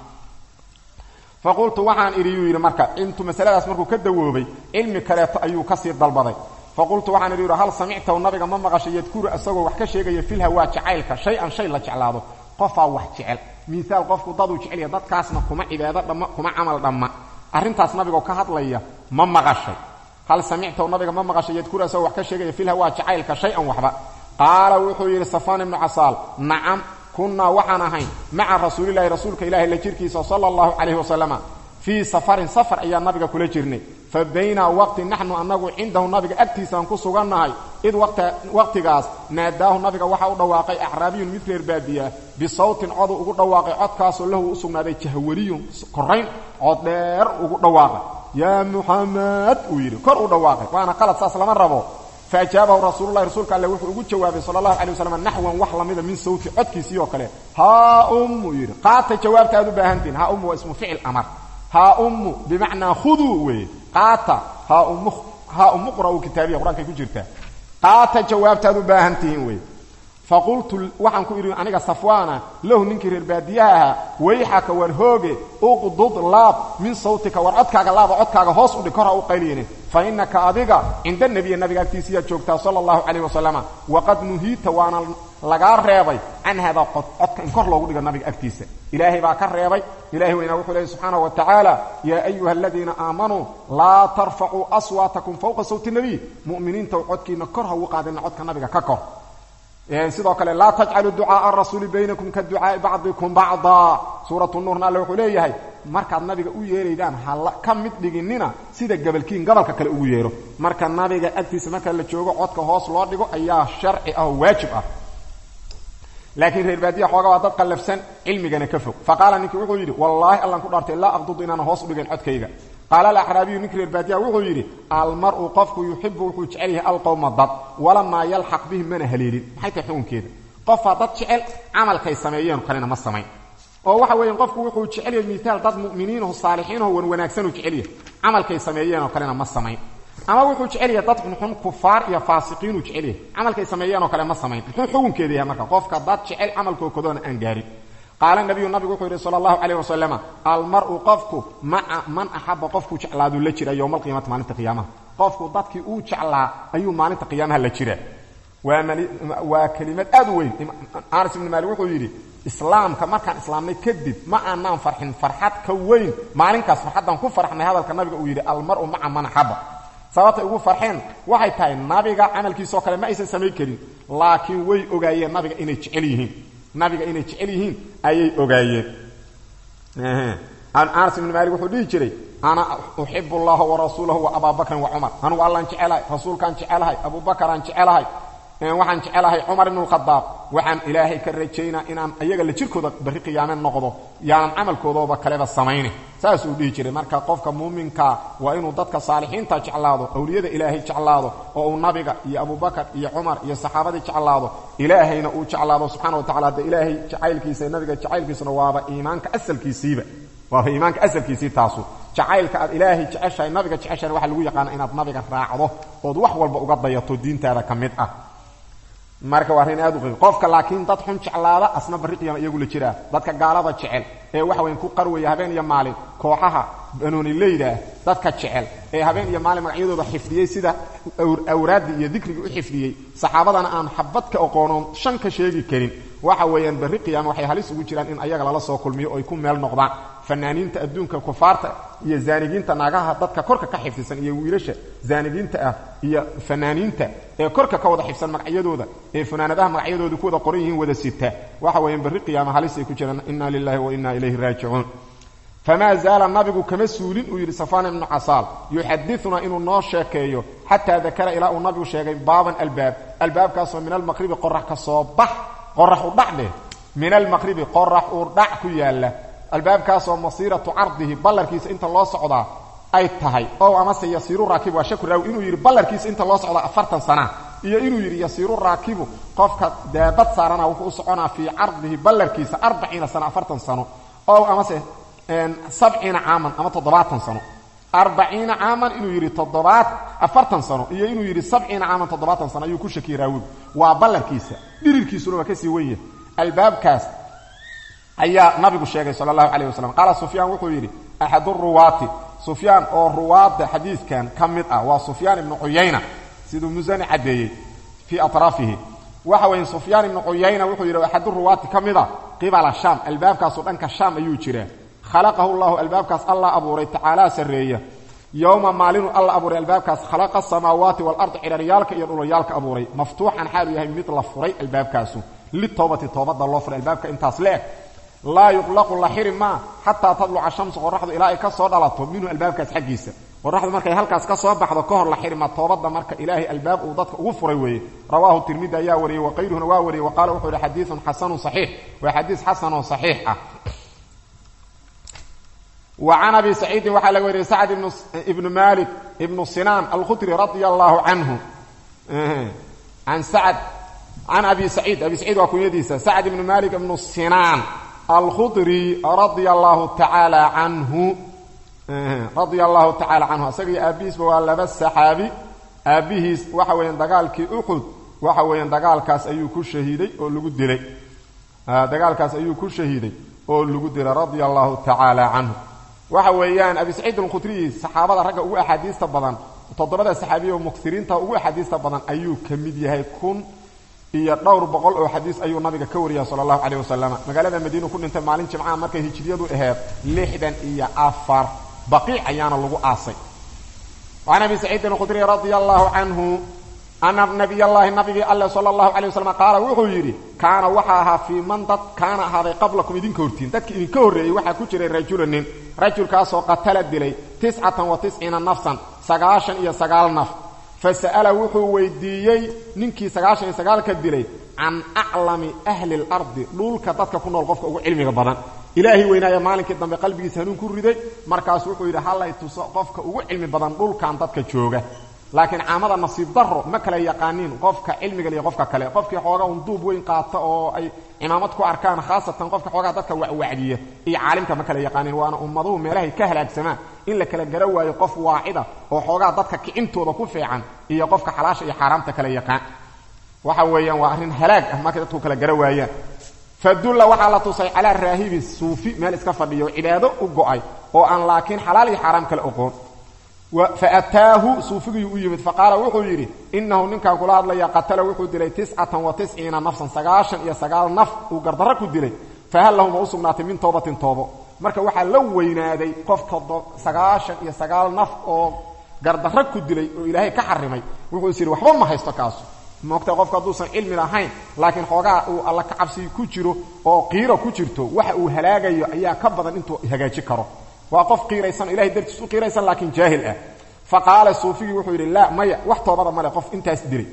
faqultu waxaan idhi yuu yidhi marka intuu masaladaas markuu ka dawoobay cilmi kaleeto ayuu kasii dalbaday faqultu waxaan idhi hal samictahu nabiga ma maqashay yadkuru isagoo wax ka sheegaya filha waa jacaylka shay-an shay la jeclaado qofaa wax jecel miaal qofku daduu jecelya dadkaasna kuma cibaado dhamma kuma camal dhamma arrintaas nabigoo ka hadlaya ma maqashay hal samictahu nabiga ma maqashay yadkuru isagoo wax ka sheegaya filha waa jacaylka shay-an waxba qaala wuxuu yidhi safaan ibnu casaal nacam kunnaa waxaan ahayn maca rasuulilahi rasuulka ilahi la jirkiisa sala allahu calayhi wasalama fii safarin safar ayaa nabiga kula jirnay fa baynaa waqti naxnu annagu cindahu nabiga agtiisaan ku sugannahay id waqtigaas naadaahu nabiga waxa u dhawaaqay acraabiyun mid reer baadiyaa bisawtin codu ugu dhawaaqay codkaasoo lahu u sugnaaday jahwariyun korayn cod dheer ugu dhawaaqay yaa muxamed uu yidhi kor u dhawaaqay waana qalad saas lama rabo faajaabahu rasuululahi rasuulka alle wuxuu ugu jawaabay sala allahu calay wasalam naxwan wax lamida min sawti codkiisii oo kale haa ummu yidhi qaata jawaabta aad u baahantihin haa ummu waa ismu ficil amar haa ummu bimacnaa khuduu weeye qaata haa ummu haa ummu qra'u kitaabiya qur-aankay ku jirtaa qaata jawaabtaad u baahan tihiin weye faqultu waxaan ku idhi aniga safwaana lahu ninkii reer baadiyaha ahaa wayxaka war hooge uqdud laab min sawtika war codkaaga laaba codkaaga hoos u dhig kor ha u qayliyine fa innaka adiga cinda nebiya nabiga agtiisiiyaad joogtaa sala allahu calayh wasalama waqad nuhiita waana lagaa reebay can haadaa codka in kor loogu dhigo nabiga agtiisa ilaahay baa ka reebay ilahay weynaa wuxuu leeyay subxaanahu wa tacaala yaa ayuha aladiina aamanuu laa tarfacuu aswaatakum fowqa sawti nebiy mu'miniintaw codkiina kor ha ugu qaadina codka nabiga ka kor sidoo kale laa tajcaluu ducaaa arasuuli baynakum ka ducaai bacdikum bacda suuratu nuurna alle wuxuu leeyahay markaad nabiga u yeeraydaan hala ka mid dhiginina sida gabalkiin gabalka kale ugu yeero marka nabiga agtiisa marka la joogo codka hoos loo dhigo ayaa sharci ah oo waajib ah laakiin reer baadiya xooga waa dad qallafsan cilmigana ka fog fa qaala ninkii wuxuu yidhi wallaahi allan ku dhaartay laa aqdudu inaana hoos u dhigayn codkayga qaala alaxraabiyu ninkii reer baadiyaha wuxuu yidhi almar-u qofku yuxibu wuxuu jecel yahay alqowma dad walamaa yalxaq bihim mana haleelin maxay tahay xukunkeeda qofaa dad jecel camalkay sameeyeen kalena ma samayn oo waxa weeyaan qofku wuxuu jecel yahay miitaal dad mu'miniinaho saalixiinaho wan wanaagsanuu jecel yahay camalkay sameeyeenoo kalena ma samayn ama wuxuu jecel yahay dad xunxun kufaar iyo faasiqiinuu jecel yahay camalkay sameeyeenoo kale ma samayn muxuu xukunkeeda yahay marka qofka dad jecel camalkookodoona aan gaarin qaala nabiyu nabigu wuxuu yidhi sala allahu calayh wasalama almar-u qofku maca man axaba qofkuu jeclaaduu la jira yowma alqiyaamati maalinta qiyaamaha qofku dadkii uu jeclaa ayuu maalinta qiyaamaha la jira waa kelimad aad u weyn anas ibni maalik wuxuu yidhi islaamka markaan islaamnay kadib ma aanaan farxin farxad ka weyn maalinkaas farxaddaan ku farxnay hadalka nabiga uu yidhi almar-u maca man axaba sababtay ugu farxeen waxay tahay nabiga camalkiisoo kale ma aysan samayn karin laakiin way ogaayeen nabiga inay jecel yihiin nabiga inay jecel yihiin ayay ogaayeen anas ibni maalik wuxuu dhihi jiray ana uxibu allaha warasuulahu wa abaa bakrin wa cumar anugu allaan jecelahay rasuulkaan jecelahay abuubakaraan jecelahay waxaan jecelahay cumar ibn lkhadaab waxaan ilaahay ka rajaynaa inaan ayaga la jirkooda barri qiyaame noqdo yaanan camalkoodooba kaleba samayne saasuu dhihi jiray marka qofka muuminkaa waa inuu dadka saalixiinta jeclaado awliyada ilaahay jeclaado oo uu nabiga iyo abubakar iyo cumar iyo saxaabadii jeclaado ilaahayna uu jeclaado subxana wa tacala de ilaahay jacaylkiisa nabiga jacaylkiisuna waaba iimaanka asalkiisiiba waaba iimaanka asalkiisii taasu jacaylka aad ilaahay jeceshahay nabiga jeceshahay waxaa lagu yaqaana inaad nabiga raacdo ood wax walba uga dayato diintaada ka mid ah marka waa arrin aad u qiim qofka laakiin dad xun jeclaada asna barri qiyaama iyagu la jiraa dadka gaalada jecel ee waxa weyn ku qarwaya habeen iyo maalin kooxaha banoonileydaah dadka jecel ee habeen iyo maalin magacyadooda xifdiyey sida awraaddii iyo dikrigii u xifdiyey saxaabadana aan xabad ka oqoonoon shan ka sheegi karin waxa weeyaan barri qiyaama waxay halis ugu jiraan in ayaga lala soo kulmiyo oy ku meel noqdaan fanaaniinta adduunka kufaarta iyo zaanigiinta naagaha dadka korka ka xifdisan iyo wiilasha zaanigiinta ah iyo fanaaniinta ee korka ka wada xifsan magacyadooda ee fanaanadaha magacyadooda ku wada qoran yihiin wada sita waxa weeyaan barri qiyaama halis ay ku jiraan inna lilahi wa inna ilayhi raajicuun famaa zaala nabigu kama suulin uu yidhi safaan ibnu casaal yuxadinaa inuu noo sheekeeyo xataa dakara ilaa uu nabigu sheegay baaban albaab albaabkaasoo min almaqribi qorax ka soo bax qorax u dhac dheh min almaqribi qorax uu dhac ku yaalla albaabkaasoo masiiratu cardihi ballarkiisa inta loo socdaa ay tahay ow amase yasiiru raakibu waa shaku raawi inuu yidhi ballarkiisa inta loo socdaa afartan sana iyo inuu yidhi yasiiru raakibu qofka daabad saarana wuxuu u soconaa fii cardihi ballarkiisa arbaciina sano afartan sano ow amase sabciina caaman ama toddobaatan sano arbaciina caaman inuu yidhi toddobaad afartan sano iyo inuu yidhi sabciina caaman toddobaatan sano ayuu ku shakiyey raawigu waa ballarkiisa dhirirkiisuna waa kasii wen yahay albaabkaas ayaa nabigu sheegay sal allahu calayh wasalam qaala sufyaan wuxuu yidhi axadu ruwaati sufyaan oo ruwaadda xadiidkan ka mid ah waa sufyaan ibnu cuyayna siduu musani caddeeyey fii atraafihi waxa weeye sufyaan ibnu cuyayna wuxuu yidhi axadu ruwaati ka mid a qibala shaam albaabkaasu dhanka shaam ayuu jiraa khalaqahu llahu albaabkaas allah abuuray tacaalaa sarreeya yowma maalinu alla abuuray albaabkaas khalaqa asamaawaati waalardi cidharyaalka iyo dhulayaalka abuuray maftuuxan xaalu yahay mid la furay albaabkaasu litowbati toobadda loo furay albaabka intaas le eg laa yuqlaqu la xiri maa xataa tadluca shamsu qoraxdu ilaa ay ka soo dhalato minhu albaabkaas xaggiisa qoraxdu markay halkaas ka soo baxdo ka hor la xiri maa toobadda marka ilaahay albaab uu dadka ugu furay weeye rawaahu tirmidi ayaa wariyey waqayruhuna waa wariyey wa qaala wuxuu yihi xadiiun xasanun saxiix waa xadiis xasan oo saxiix ah وعن أبي سعيد وxa lg wariye سعد بن مالك بن سنان الخdري رضي الله عنه عن سعد عن أبي سعيد أبي سعيد waa kunyadiisa سعد بن مالك بن سنان الخdري رضي الله تعالى عنه رضي الله تعالى عنه isagii aabihiisba waa laba saxaabi aabihiis waxa weya dagaalkii uxud waxa weya dagaalkaas ayuu ku shahiiday oo lagu dilay dagaalkaas ayuu ku shahiiday oo lagu dilay radia allahu tacaala canhu waxa weeyaan abi saciid alkhudriyi saxaabada ragga ugu axaadiista badan toddobada saxaabiya oo muksiriinta ugu axaadiista badan ayuu ka mid yahay kun iyo dhowr boqol oo xadiis ayuu nabiga ka wariya sala allahu caleyh wasalam magaalada madiinu ku dhintay maalin jimcaha markay hijriyadu aheyd lixdan iyo afar baqiic ayaana lagu aasay can abi saciidin alkhudriy radia allahu canhu ana nabiyallaahi nabigii alle sala allahu calay wasalam qaala wuxuu yidhi kaana waxa ahaa fii man dad kaana ahaaday qablakum idinka hortiin dadki idinka horreeyey waxaa ku jiray rajula nin rajulkaasoo qatala dilay tiscatan wa tisciina nafsan sagaashan iyo sagaal naf fa sa'ala wuxuu weydiiyey ninkii sagaashan iyo sagaalka dilay can aclami ahli اlardi dhulka dadka ku nool qofka ugu cilmiga badan ilaahay weynaaya maalinkii dambe qalbigiisa hanuun ku riday markaasu wuxuu yidhi hallay tuso qofka ugu cilmi badan dhulkan dadka jooga laakiin caamada nasiib daro ma kala yaqaaniin qofka cilmiga iyo qofka kale qofkii xoogaa un duub weyn qaata oo ay cimaamad ku arkaan khaasatan qofka xoogaa dadka wacwacdiya iyo caalimka ma kala yaqaaniin waana ummaduhu meelahay ka halaagsamaan in la kala gara waayo qof waacida oo xoogaa dadka kicintooda ku fiican iyo qofka xalaasha iyo xaaraamta kala yaqaan waxa weeyaan waa arrin halaag ah markay dadku kala gara waayaan fadulla waxaa la tusay calaa raahibi suufi meel iska fadhiyo cibaado u go'ay oo aan laakiin xalaal iyo xaaraam kale oqoon faataahu suufigiyuu u yimid faqaala wuxuu yidhi innahu ninkan kula hadlaya qatala wuxuu dilay tiscatan wa tisciina nafsan sagaashan iyo sagaal naf uu gardarro ku dilay fahal lahuma u sugnaatay min toobatin toobo marka waxaa la weynaaday qof sagaashan iyo sagaal naf oo gardarro ku dilay oo ilaahay ka xarimay wuxuu is yidhi waxba ma haysto kaasu moogta qofka hadduusan cilmi lahayn laakiin xoogaa uu alla ka cabsi ku jiro oo qiiro ku jirto waxa uu halaagayo ayaa ka badan intuu hagaaji karo waa qof qiiraysan ilahay dartiis u qiiraysan laakiin jaahil ah fa qaala suufigii wuxuu yidhi laa maya wax toobada male qof intaas dilay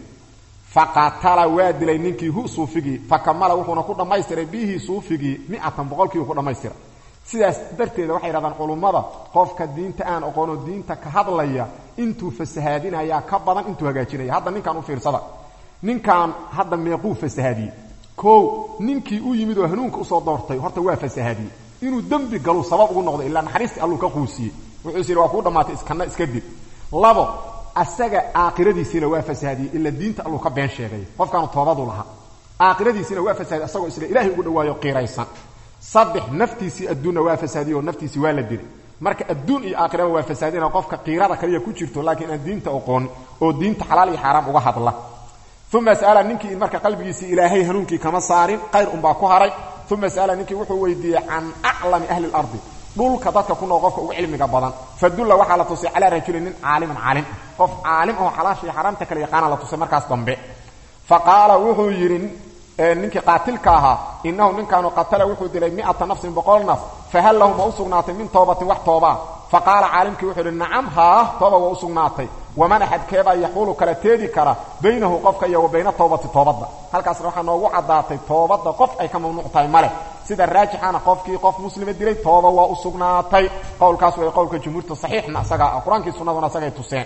faqatala waa dilay ninkii hu suufigii fakamala wuxuuna ku dhammaystiray bihii suufigii miatan boqolkiiu ku dhammaystiray sidaas darteeda waxay yidhahdaan culummada qofka diinta aan aqoonoo diinta ka hadlaya intuu fasahaadinayaa ka badan intuu hagaajinaya hadda ninkan u fiirsada ninkan hadda meequu fasahaadiyey kow ninkii u yimid oo hanuunka usoo doortay horta waa fasahaadiyey inuu dembi galu sabab ugu noqdo ilaa naxariistii alluu ka quusiyey wuxuu is yidhi waa kuu dhammaatay iskana iska dib labo asaga aakhiradiisiina waa fasahaadiyey ila diinta alluu ka been sheegay qofkaanu toobadu lahaa aakhiradiisiina waa fasahaadiy asagoo isla ilaahay ugu dhawaayo qiiraysan saddex naftiisii adduunna waa fasaadiyey oo naftiisii waa la dilay marka adduun iyo aakhiraba waa fasaadina qofka qiirada kaliya ku jirto laakiin aan diinta oqoon oo diinta xalaal iyo xaaraam uga hadla uma sa'ala ninkii marka qalbigiisii ilaahay hanuunkii kama saarin qayr unbaa ku haray uma sa'ala ninkii wuxuu weydiiyey can aclami ahli اlardi dhulka dadka ku nool qofka ugu cilmiga badan fadulla waxaa la tusay calaa rajulin nin caaliman caalim qof caalim oo xalaasha iyo xaraamta kale yaqaana la tusay markaas dambe faqaala wuxuu yidhi ninkii qaatilka ahaa inahu ninkaanu qatala wuxuu dilay miata nafsin boqol naf fahal lahu ma u sugnaatay min toobatin wax toobaa faqaala caalimkii wuxuu yidhi nacam haa tooba waa u sugnaatay waman axadkeebaa yaxuulu kala teedi kara baynahu qofka iyo wa bayna towbati toobadda halkaasna waxaa noogu caddaatay toobadda qof ay ka mamnuuc tahay male sida raajixana qofkii qof muslima dilay tooba waa u sugnaatay qowlkaas way qowlka jumhuurta saxiixna asagaa ah qur-aankii sunnaduna asagay tuseen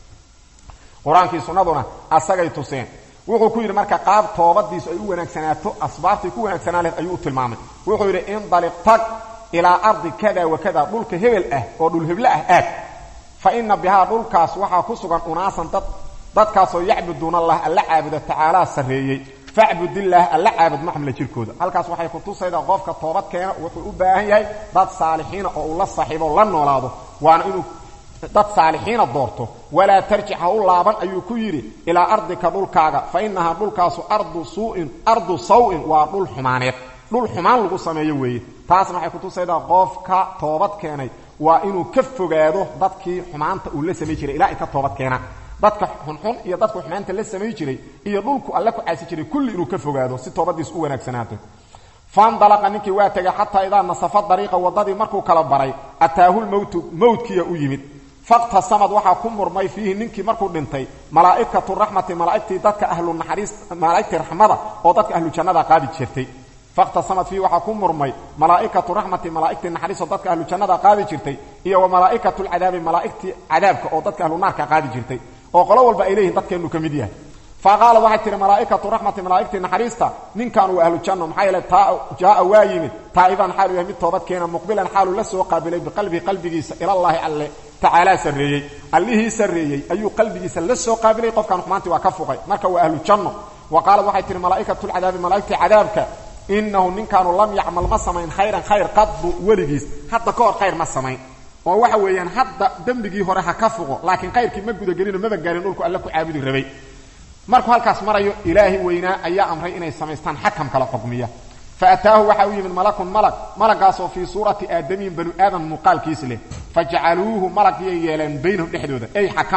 qur-aankii sunnaduna asagay tuseen wuxuu ku yidhi marka qaab toobadiisu ay u wanaagsanaato asbaabtay ku wanaagsanaa leh ayuu u tilmaamay wuxuu yidhi indaliq tag ilaa ardi kada wa kada dhulka hebel ah oo dhulheble ah aad fa ina bihaa dhulkaas waxaa ku sugan unaasan dad dadkaasoo yacbuduuna allah alla caabuda tacaalaa sarreeyey facbudillaah alla caabud maxmila jirkooda halkaas waxay ku tusaydaa qofka toobad keena wuxuu u baahan yahay dad saalixiina oo uu la saaxiibo la noolaado waana inuu dad saalixiina doorto walaa tarjic ha u laaban ayuu ku yidhi ilaa ardika dhulkaaga fa innahaa dhulkaasu ardu suu'in ardu saw-in waa dhul xumaaneed dhul xumaan lagu sameeyo weeye taasna waxay kutusaydaa qofka toobad keenay waa inuu ka fogaado dadkii xumaanta uu la samay jiray ilaa ay ka toobad keenaan dadka xunxun iyo dadku xumaanta la samay jiray iyo dhulku alle ku caasi jiray kulli inuu ka fogaado si toobadiis u wanaagsanaato fandalaqa ninkii waa tegay xataa idaa nasafa dariiqa waddadii markuu kala baray ataahu lmowtu mowtkiya u yimid faqtasamad waxaa ku murmay fiihi ninkii markuu dhintay malaa'ikatu raxmati malaa'igtii dadka ahlu naxariis malaa'igtii raxmada oo dadka ahlu jannada qaadi jirtay faqtasamad fiihi waxaa ku murmay malaa'ikatu raxmati malaa'igtii naxariisoo dadka ahlu jannada qaadi jirtay iyo wa malaa'ikatu lcadaabi malaa'igtii cadaabka oo dadka ahlu naarka qaadi jirtay oo qolo walba ay leeyihin dadkeennu ka mid yahay fa qaala waxay tihi malaa'ikatu raxmati malaa'igtii naxariista ninkan waa ahlu janno maxaa yeele jaaa waa yimid taa'iban xaalu yahay mid toobad keena muqbilan xaaluu la soo qaabilay biqalbihi qalbigiisa ilallaahi alle tacaalaa sarreeyey allihii sarreeyey ayuu qalbigiisa la soo qaabilay qofkan xumaantii waa ka fuqay marka waa ahlu janno wa qaalad waxay tihi malaa'ikatu lcadaabi malaa'igtii cadaabka inahu ninkaanu lam yacmal ma samayn khayran khayr qadbu weligiis hadda ka hor khayr ma samayn oo waxa weeyaan hadda dembigii hore ha ka fuqo laakiin khayrkii ma gudagelino maba gaarin dhulku alle ku caabudi rabay markuu halkaas marayo ilaahi weynaa ayaa amray inay samaystaan xakam kala xukmiya fa ataahu waxa u yimid malakun malag malagaasoo fii suurati aadamiyin banu aadan muuqaalkiis leh fa jacaluuhu malagyay yeeleen baynahum dhexdooda ey xakama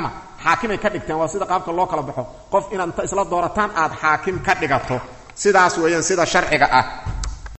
xaakimay ka dhigteen waa sida qaabka loo kala baxo qof inaad inta isla doorataan aad xaakim ka dhigato sidaas weeyaan sida sharciga ah